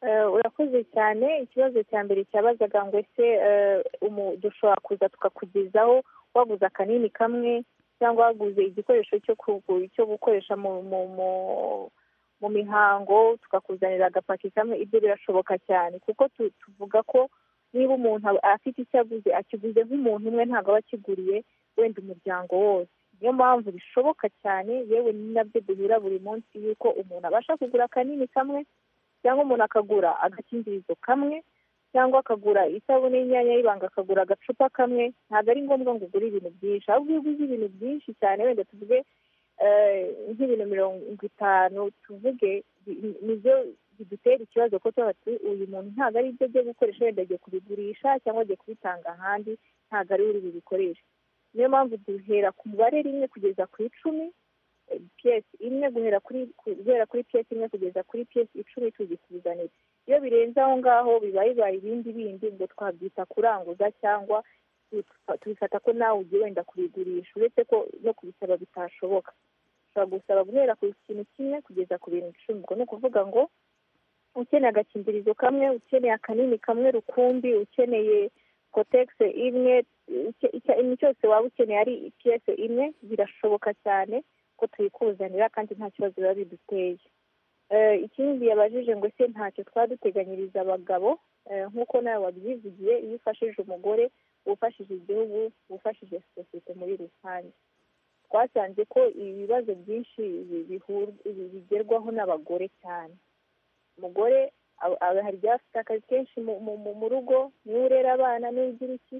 Eh, urakoze cyane ikibazo cya mbere cyabazaga ngo ese eh, umu- dushobora kuza tukakugezaho waguze akanini kamwe cyangwa waguze igikoresho cyo kugu- cyo gukoresha mu mu mu mu mihango tukakuzanira agapaki kamwe ibyo birashoboka cyane kuko tu- tuvuga ko niba umuntu aba- afite icyo aguze akiguze nk'umuntu umwe ntabwo aba akiguriye wenda umuryango wose niyo mpamvu bishoboka cyane yewe ni nabyo duhura buri munsi yuko umuntu abasha kugura akanini kamwe cyangwa umuntu akagura agakingirizo kamwe cyangwa akagura isabune y'inyanya y'ibanga akagura agacupa kamwe ntabwo ari ngombwa ngo ugure ibintu byinshi ahubwo iyo uguze ibintu byinshi cyane wenda tuvuge eh, nk'ibintu mirongo itanu tuvuge bi- nibyo bidutera ikibazo ko tuba tuti uyu muntu ntabwo ari ibyo agiye gukoresha wenda agiye kubigurisha cyangwa agiye kubitanga ahandi ntabwo ari uri bubikoreshe niyo mpamvu duhera ku mubare rimwe kugeza ku icumi piyesi imwe guhera kuri guhera kuri piyesi imwe kugeza kuri piyesi icumi tuzikuzanira iyo birenze aho ngaho biba bibaye ibindi bindi ngo twabyita kuranguza cyangwa tu- tubifata ko nawe ugiye wenda kubigurisha uretse ko no kubisaba bitashoboka ushobora gusaba guhera ku kintu kimwe kugeza ku bintu icumi ubwo ni ukuvuga ngo ukeneye agakingirizo kamwe ukeneye akanini kamwe rukumbi ukeneye kotegisi imwe icyo- icyo- ikintu cyose waba ukeneye ari piyesi imwe birashoboka cyane ko tuyikuzanira kandi nta kibazo biba biduteye Eh, ikindi yabajije ngo se ntacyo twaduteganyiriza abagabo eh, nk'uko nawe wabyivugiye iyo ufashije umugore uba ufashije igihugu uba ufashije sosiyete muri rusange twasanze ko ibibazo byinshi bi- bihur- bi- bigerwaho n'abagore cyane umugore hari ibyafite akazi kenshi mu rugo niwe urera abana niwe ugira iki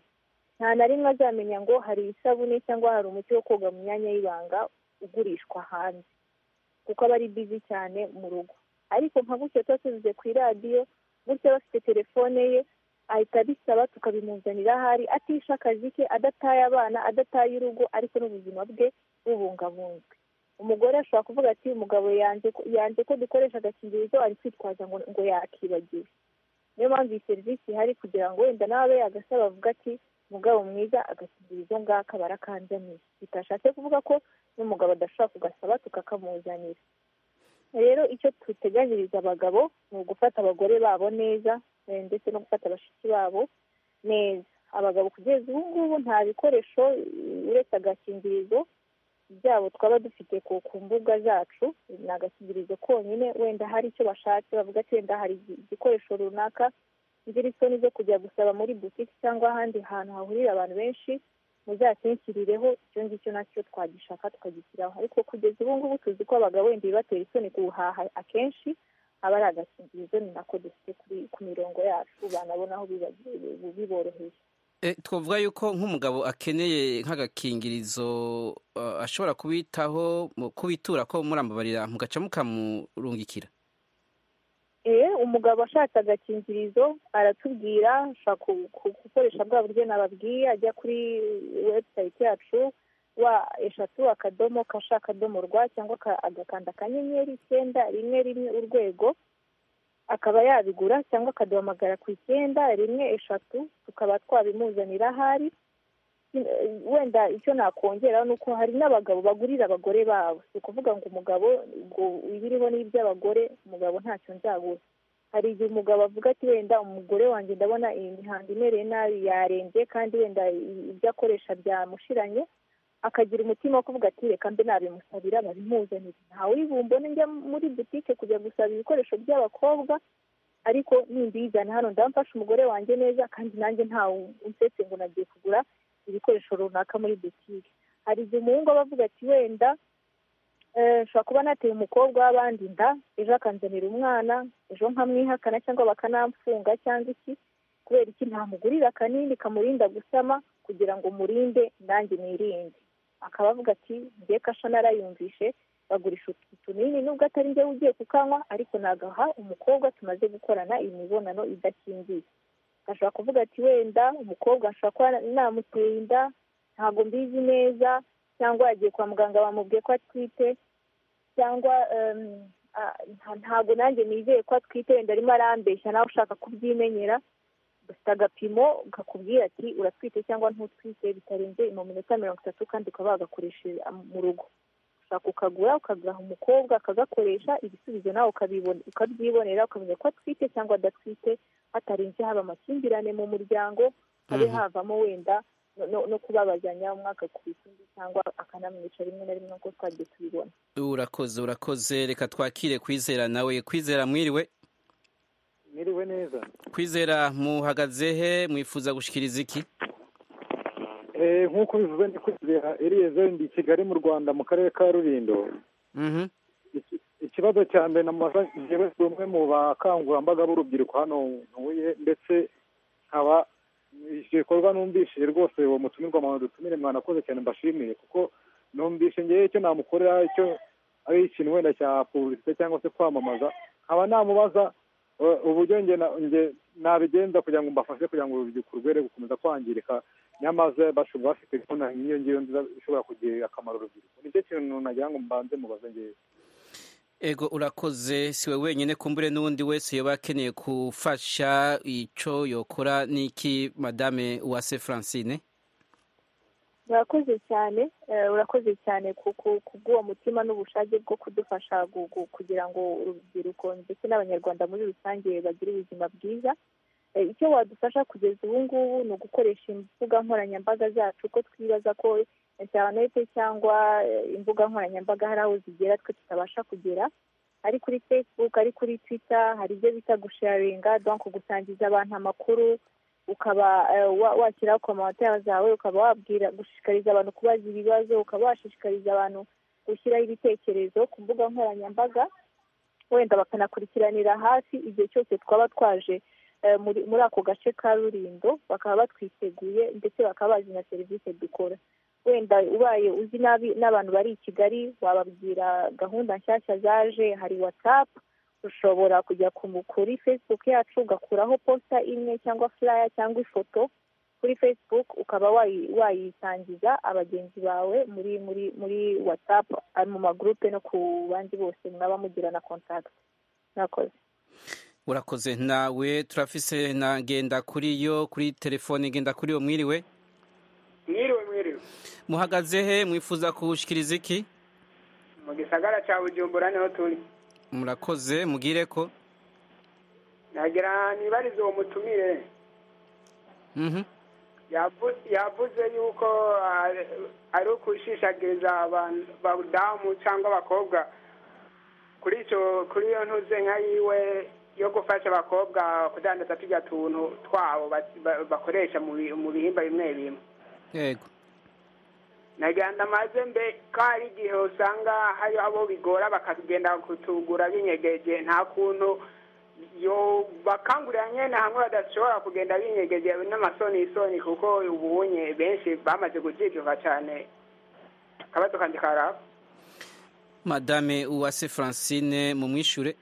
nta na rimwe azamenya ngo hari isabune cyangwa hari umuti wo koga mu myanya y'ibanga ugurishwa hanze kuko aba ari bizi cyane mu rugo ariko nka gutyo tuba tuvuze ku iradiyo gutya bafite telefone ye ahita abisaba tukabimuzanira ahari atisha akazi ke adataye abana adataye urugo ariko n'ubuzima bwe bubungabunzwe umugore ashobora kuvuga ati umugabo yanze ko dukoresha agakingirizo ari kwitwaza ngo yakibagiwe niyo mpamvu iyi serivisi ihari kugira ngo wenda nawe agasaba avuga ati umugabo mwiza agakingirizo ngaka barakanzaniye bitashatse kuvuga ko n'umugabo adashobora kugasaba tukakamuzanira rero icyo tuteganyiriza abagabo ni ugufata abagore babo neza ndetse no gufata bashiki babo neza abagabo kugeza ubu ngubu nta bikoresho uretse agakingirizo byabo twaba dufite ku mbuga zacu ni agakingirizo konyine wenda hari icyo bashatse bavuga ati wenda hari igikoresho runaka ngira isoni zo kujya gusaba muri butiki cyangwa ahandi hantu hahurira abantu benshi muzakinshyirireho icyo ngicyo nacyo twagishaka tukagishyiraho ariko kugeza ubu ngubu tuzi ko abagabo wenda bibatera isoni guhaha akenshi aba ari agakingirizo ni nako dufite ku mirongo yacu banabona aho biboroheye twavuga yuko nk'umugabo akeneye nk'agakingirizo ashobora kubitaho kubitura ko murambabarira mugaca mukamurungikira umugabo ashatse agakingirizo aratubwira ashobora gukoresha bwa buryo nababwiye ajya kuri webusayiti yacu wa eshatu akadomo kasha akadomo rwa cyangwa agakanda akanyenyeri icyenda rimwe rimwe urwego akaba yabigura cyangwa akaduhamagara ku icyenda rimwe eshatu tukaba twabimuzanira ahari wenda icyo nakongeraho ni uko hari n'abagabo bagurira abagore babo si ukuvuga ngo umugabo ngo ibiriho ni iby'abagore umugabo ntacyo nzabura hari igihe umugabo avuga ati wenda umugore wanjye ndabona iyi mihanda imereye nabi yarembye kandi wenda ibyo akoresha byamushiranye akagira umutima wo kuvuga ati reka mbe nabimusabira babimuzanire ntawe uribumbone njya muri butike kujya gusaba ibikoresho by'abakobwa ariko nimbizana hano ndamfasha umugore wanjye neza kandi nanjye ntawe unsetse ngo nagiye kugura ibikoresho runaka muri butike hari igihe umuhungu aba avuga ati wenda nshobora kuba nateye umukobwa w'abandi inda ejo akanzanira umwana ejo nkamwihakana cyangwa bakanamfunga cyangwa iki kubera iki ntamugurira akanini kamurinda gusama kugira ngo murinde nanjye nirinde akaba avuga ati ngiye kasha narayumvishe bagurisha utunini nubwo atari njye ugiye kukanywa ariko nagaha umukobwa tumaze gukorana imibonano idakingiye ashobora kuvuga ati wenda umukobwa ashobora kuba namuteye inda ntabwo mbizi neza cyangwa yagiye kwa muganga bamubwiye ko atwite cyangwa ntabwo nanjye nizeye ko atwite wenda arimo arambeshya nawe ushaka kubyimenyera dufite agapimo kakubwira ati uratwite cyangwa ntutwite bitarenze mu minota mirongo itatu kandi ukaba wagakoresheje mu rugo ushaka kukagura ukagaha umukobwa akagakoresha ibisubizo nawe ukabyibonera ukamenya ko atwite cyangwa adatwite hatarenze haba amakimbirane mu muryango habe havamo wenda no kubabazanya umwe agakubita undi cyangwa akanamwica rimwe na rimwe nk'uko twagiye tubibona urakoze urakoze reka twakire kwizera nawe kwizera mwiriwe mwiriwe neza kwizera muhagaze he mwifuza gushyikiriza iki nk'uko bivuze ni kwizera eriyezo ndi i kigali mu rwanda mu karere ka rurindo ikibazo cya mbere na maza njyewe si umwe mu bakangurambaga b'urubyiruko hano ntuye ndetse nkaba icyo gikorwa numvishije rwose uwo mutumirwa muntu dutumire mwanakoze cyane mbashimiye kuko numvise ngewe icyo namukorera icyo ari ikintu wenda cya pubulisite cyangwa se kwamamaza nkaba namubaza uburyo njye nabigenza kugira ngo mbafashe kugira ngo urubyiruko rwere gukomeza kwangirika nyamaze bashobora bafite gahunda nk'iyo ngiyo nziza ishobora kugirira akamaro urubyiruko nicyo kintu nagira ngo mbanze mubaze ngewe ego urakoze si we wenyine kumbure n'undi wese yaba akeneye gufasha icyo yokora n'iki madame uwase francine urakoze cyane urakoze cyane kubw'uwo mutima n'ubushake bwo kudufasha kugira ngo urubyiruko ndetse n'abanyarwanda muri rusange bagire ubuzima bwiza icyo wadufasha kugeza ubu ngubu ni ugukoresha imbuga nkoranyambaga zacu ko twibaza ko interinete cyangwa imbuga nkoranyambaga hari aho zigera twe tutabasha kugera ari kuri facebook ari kuri twitter hari ibyo bita gusharinga donko gusangiza abantu amakuru ukaba washyiraho komantere zawe ukaba wabwira gushishikariza abantu kubaza ibibazo ukaba washishikariza abantu gushyiraho ibitekerezo ku mbuga nkoranyambaga wenda bakanakurikiranira hafi igihe cyose twaba twaje eh, muri muri ako gace ka rurindo bakaba batwiteguye ndetse bakaba bazi na serivisi dukora wenda ubaye uzi nabi n'abantu bari i kigali wababwira gahunda nshyashya zaje hari watsapu ushobora kujya ku kuri facebook yacu ugakuraho posita imwe cyangwa furaya cyangwa ifoto kuri facebook ukaba wayi- wayisangiza abagenzi bawe muri muri muri whatsapp ari mu magurupe no ku bandi bose mwaba mugirana contact mwakoze urakoze nawe turafise na ngenda kuri yo kuri telefone ngenda kuri yo mwiriwe mwiriwe mwiriwe muhagaze he mwifuza kuwushikiriza iki mu gisagara cya bujumbura niho turi murakoze mugire ko nagira nibarize uwo mutumire Mhm. Yavu- yavuze yuko ari- ari ukushishagiriza abantu abadamu cyangwa abakobwa kuri icyo kuri iyo ntuze nka yiwe yo gufasha abakobwa kudandaza tujya tuntu twabo bas- ba- bakoresha mu bi- mu bihimba bimwe bimwe yego nagenda amaze mbe ko hari igihe usanga hari abo bigora bakagenda kutugura binyegeje nta kuntu yo bakangurira nyene hamwe badashobora kugenda binyegeje n'amasoni isoni kuko ubunye benshi bamaze gujijuka cyane akabazo kanje karaba madame uwase francine mumwishure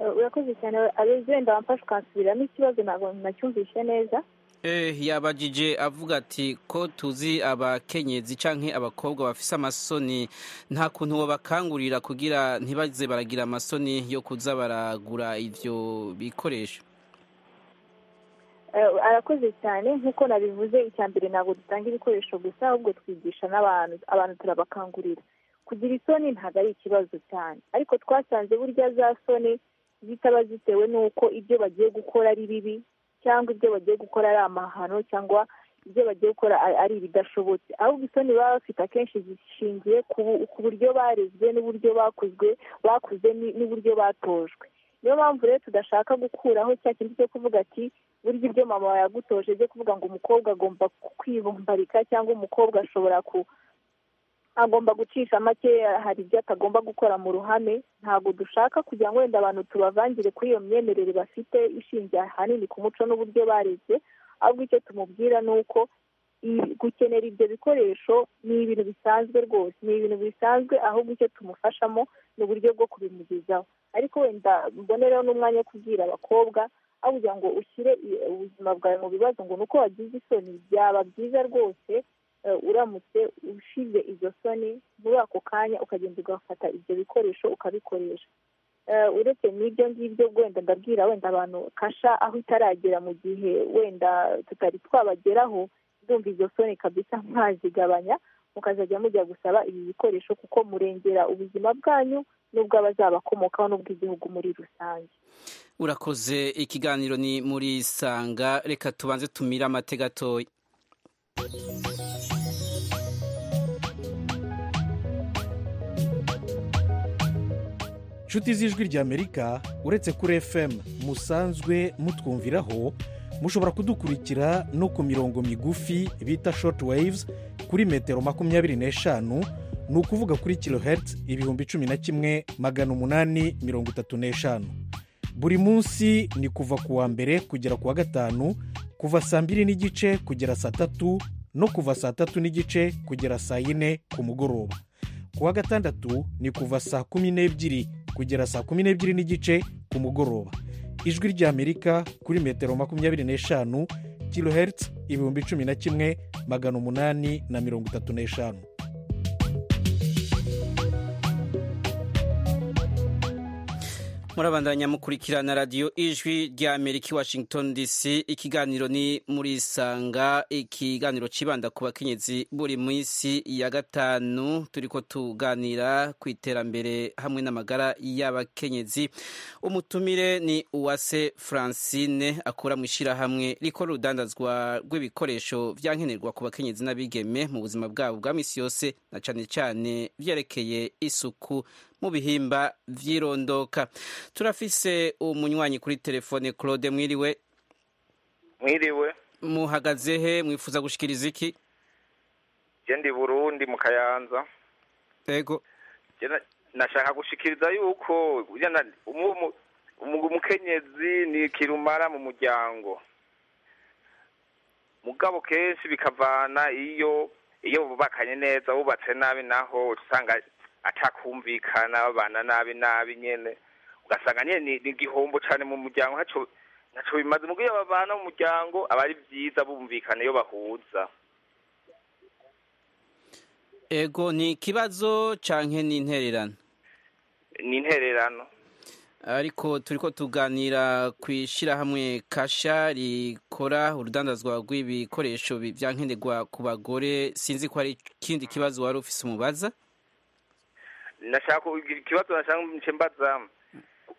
Eh, urakoze cyane abezi wenda wamfashe ukansubiramo ikibazo ntabwo nacyumvishe neza eh yabajije avuga ati ko tuzi abakenyezi canke abakobwa bafise amasoni nta kuntu wabakangurira kugira ntibaze baragira amasoni yo kuza baragura ivyo bikoresho Eh, arakoze cyane nk'uko nabivuze icya mbere ntabwo dutanga ibikoresho gusa ahubwo twigisha n'abantu abantu turabakangurira kugira isoni ntabwo ari ikibazo cyane ariko twasanze burya za soni zitaba zitewe n'uko ibyo bagiye gukora ari bibi cyangwa ibyo bagiye gukora ari amahano cyangwa ibyo bagiye gukora ari- ari ibidashobotse ahubwo isoni baba bafite akenshi zishingiye ku bu- ku buryo barezwe n'uburyo bakuzwe bakuze ni- n'uburyo batojwe niyo mpamvu rero tudashaka gukuraho cya kintu cyo kuvuga ati burya ibyo mama yagutoje byo kuvuga ngo umukobwa agomba kwibumbarika cyangwa umukobwa ashobora ku agomba gucisha make hari ibyo atagomba gukora mu ruhame ntabwo dushaka kugira ngo wenda abantu tubavangire kuri iyo myemerere bafite ishingiye ahanini ku muco n'uburyo bareze ahubwo icyo tumubwira ni uko i- gukenera ibyo bikoresho ni ibintu bisanzwe rwose ni ibintu bisanzwe ahubwo icyo tumufashamo ni uburyo bwo kubimugezaho ariko wenda mbonereho n'umwanya wo kubwira abakobwa aho kugira ngo ushyire i- ubuzima bwawe mu bibazo ngo ni uko wagize isoni byaba byiza rwose eh, uramutse ushize izo soni muri ako kanya ukagenda ugafata ibyo bikoresho ukabikoresha Eh, uretse n'ibyo ngibyo wenda ndabwira wenda abantu kasha aho itaragera mu gihe wenda tutari twabageraho ndumva izo soni kabisa mwazigabanya mukazajya mujya gusaba ibi bikoresho kuko murengera ubuzima bwanyu n'ubw'abazabakomokaho n'ubw'igihugu muri rusange urakoze ikiganiro ni muri sanga reka tubanze tumire amate gatoya nshuti z'ijwi ry'amerika uretse kuri fm musanzwe mutwumviraho mushobora kudukurikira no ku mirongo migufi bita shoti wayivuzi kuri metero makumyabiri n'eshanu ni ukuvuga kuri kilohertz ibihumbi cumi na kimwe magana umunani mirongo itatu n'eshanu buri munsi ni kuva ku wa mbere kugera ku wa gatanu kuva saa mbiri n'igice kugera saa tatu no kuva saa tatu n'igice kugera saa yine ku mugoroba ku wa gatandatu ni kuva saa kumi n'ebyiri kugera saa kumi n'ebyiri n'igice ku mugoroba ijwi ry'amerika kuri metero makumyabiri n'eshanu kilohertz ibihumbi cumi na kimwe magana umunani na mirongo itatu n'eshanu murabandanya mukurikirana radiyo ijwi rya amerika i washington dc ikiganiro ni muri sanga ikiganiro kibanda ku bakenyezi buri minsi ya gatanu turi ko tuganira ku iterambere hamwe n'amagara y'abakenyezi umutumire ni uwase francine akora mu ishyirahamwe rikora urudandazwa rw'ibikoresho byankenerwa ku bakenyezi n'abigeme mu buzima bwabo bwa minsi yose na cyane cyane byerekeye isuku mu bihimba vyirondoka turafise umunywanyi kuri telefone claude mwiriwe mwiriwe muhagaze he mwifuza gushikiriza iki je ndi burundi mu kayanza yego Je na- nashaka gushikiriza yuko yana- umu- umu- umu- umukenyezi ni kirumara mu muryango mugabo kenshi bikavana iyo iyo bubakanye neza bubatse nabi naho usanga atakumvikana babana nabi nabi nyene ugasanga nyene ni- ni igihombo cane mu muryango haco ntaco bimaze mugo iyo babana mu muryango aba ari vyiza bumvikana iyo bahuza ego ni ikibazo canke ni intererano ni intererano ariko turiko tuganira ku ishyirahamwe kasha rikora urudandazwa rw'ibikoresho bi- bya nkenerwa ku bagore sinzi ko hari ikindi kibazo wari ufise umubaza nashaka kugira ikibazo nashaka nce mbaza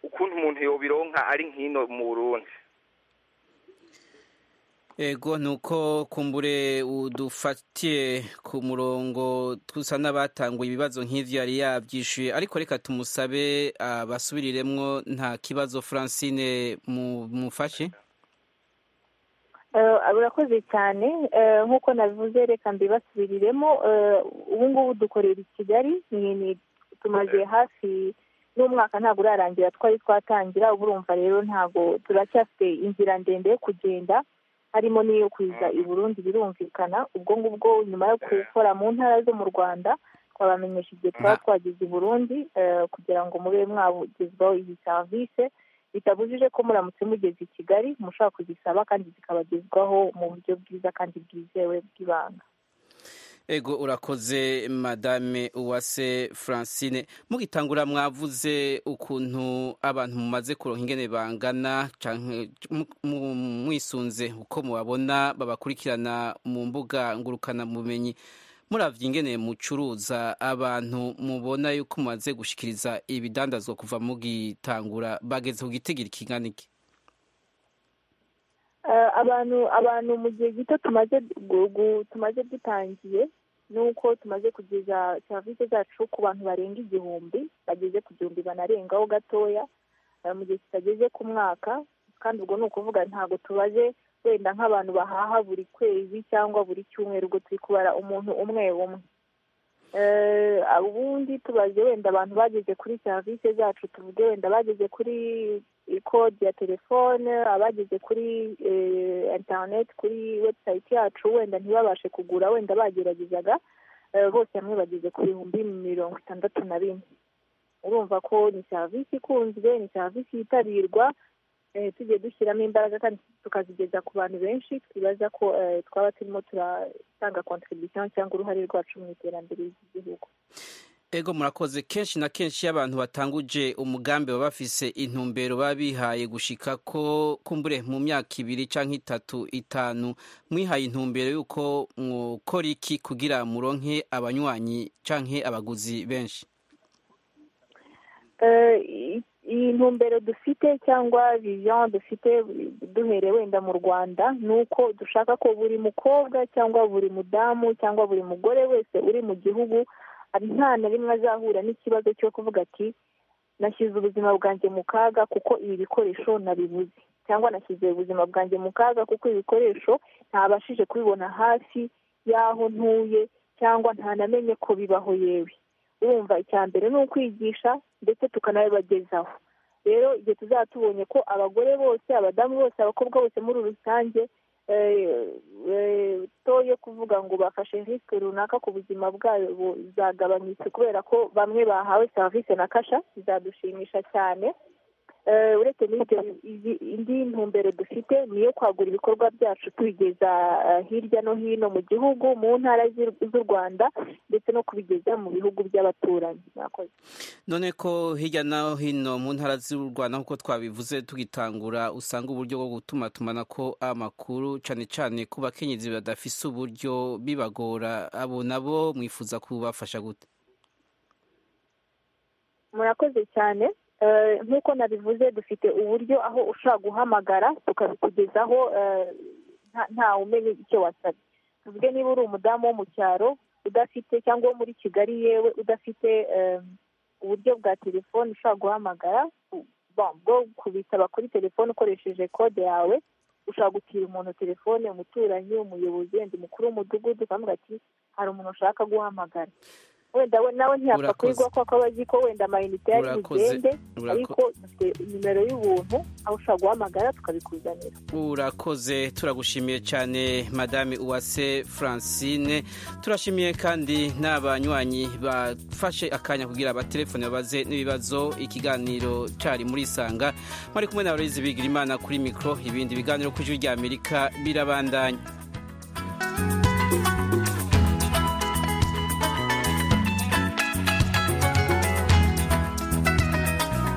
ukuntu umuntu yobironka ari nk'ino mu Burundi ego nuko kumbure udufatiye ku murongo tusa n'abatanguye ibibazo nk'ibyo yari yabyishyuye ariko reka tumusabe abasubiriremwo nta kibazo francine mu- mufashe Eh, urakoze cyane Eh, nk'uko nabivuze reka mbibasubiriremo Eh, ubu ngubu dukorera i kigali ni- ni- tumaze hafi n'umwaka ntabwo urarangira twari twatangira ubu urumva rero ntabwo turacyafite inzira ndende yo kugenda harimo n'iyo kuza i burundi birumvikana ubwo ngubwo nyuma yo gukora mu ntara zo mu rwanda twabamenyesha igihe tuba twageze i burundi eh, kugira ngo mube mwagezwaho iyi serivisi bitabujije ko muramutse mugeze i kigali mushobora kuzisaba kandi zikabagezwaho mu buryo bwiza kandi bwizewe bw'ibanga ego urakoze madame uwase francine mugitangura mwavuze ukuntu abantu mumaze kuronka ingene bangana canke mu- mu- mwisunze uko mubabona babakurikirana mu mbuga ngurukana bumenyi muravye ingene mucuruza abantu mubona yuko mumaze gushikiriza ibidandazwa kuva mugitangura bageze ku gitigiri kingana iki Eh, abantu abantu mu gihe gito tumaze gu- gu- tumaze dutangiye nuko tumaze kugeza serivisi zacu ku bantu barenga igihumbi bageze ku gihumbi banarengaho gatoya eh, mu gihe kitageze ku mwaka kandi ubwo ni ukuvuga ntabwo tubaze wenda nk'abantu bahaha buri kwezi cyangwa buri cyumweru ubwo turi kubara umuntu umwe umwe Eh, ubundi tubaze wenda abantu bageze kuri serivisi zacu tuvuge wenda bageze kuri kode ya telefone abageze kuri eh, internet kuri website yacu wenda ntibabashe kugura wenda bageragezaga eh, bose hamwe bageze ku bihumbi mirongo itandatu na bine urumva ko ni serivisi ikunzwe ni serivisi yitabirwa eh, tugiye dushyiramo imbaraga kandi tukazigeza ku bantu benshi twibaza ko eh, twaba turimo turatanga contribution cyangwa uruhare rwacu mu iterambere ry'igihugu ego murakoze kenshi na kenshi iyo abantu batanguje umugambi baba bafise intumbero baba bihaye gushika ko kumbure mu myaka ibiri cyangwa itatu itanu mwihaye intumbero y'uko mwokora iki kugira muronke abanywanyi cyangwa abaguzi benshi Eh, i- iyi ntumbero dufite cyangwa vision dufite duhereye wenda mu rwanda ni uko dushaka ko buri mukobwa cyangwa buri mudamu cyangwa buri mugore wese uri mu gihugu nta na rimwe azahura n'ikibazo cyo kuvuga ati nashyize ubuzima bwanjye mu kaga kuko ibi bikoresho nabibuze cyangwa nashyize ubuzima bwanjye mu kaga kuko ibi bikoresho ntabashije kubibona hafi y'aho ntuye cyangwa ntanamenye ko bibaho yewe urumva icya mbere ni ukwigisha ndetse tukanabibagezaho rero igihe tuzaba tubonye ko abagore bose abadamu bose abakobwa bose muri rusange eh, eh, to yo kuvuga ngo bafashe risike runaka ku buzima bwabo zagabanyutse kubera ko bamwe bahawe serivisi na kasha bizadushimisha cyane Eh, uretse n'ibyo izi- indi ntumbero dufite ni iyo kwagura ibikorwa byacu tubigeza eh, hirya no hino mu gihugu mu ntara z'i- z'u rwanda ndetse no kubigeza mu bihugu by'abaturanyi mwakoze none ko hirya no hino mu ntara z'u rwanda nk'uko twabivuze tugitangura usanga uburyo bwo gutumatumanako amakuru cyane cyane ku bakenyezi badafise uburyo bibagora abo nabo mwifuza kubafasha gute murakoze cyane Eh, nk'uko nabivuze dufite uburyo aho ushobora guhamagara tukabikugezaho eh, nta- nta umenya icyo wasabye tuvuge niba uri umudamu wo mu cyaro udafite cyangwa wo muri kigali yewe udafite eh, uburyo bwa telefone ushobora guhamagara u- bon, bwo kubisaba kuri telefone ukoresheje kode yawe ushobora gutira umuntu telefone umuturanyi umuyobozi wenda umukuru w'umudugudu ukavuga ati hari umuntu ushaka guhamagara wenda we nawe ntiyapfa Urakoze. kuyigwa kuko aba azi ko wenda amayinite yari Urakoze. bugende Urako- ariko dufite nimero y'ubuntu aho ushobora guhamagara tukabikuzanira urakoze turagushimiye cyane madame uwase francine turashimiye kandi n'abanywanyi bafashe akanya kugira abatelefone babaze n'ibibazo ikiganiro cyari muri isanga mwari kumwe na Aloyizi bigira imana kuri mikoro ibindi biganiro ku ijwi ry'amerika birabandanya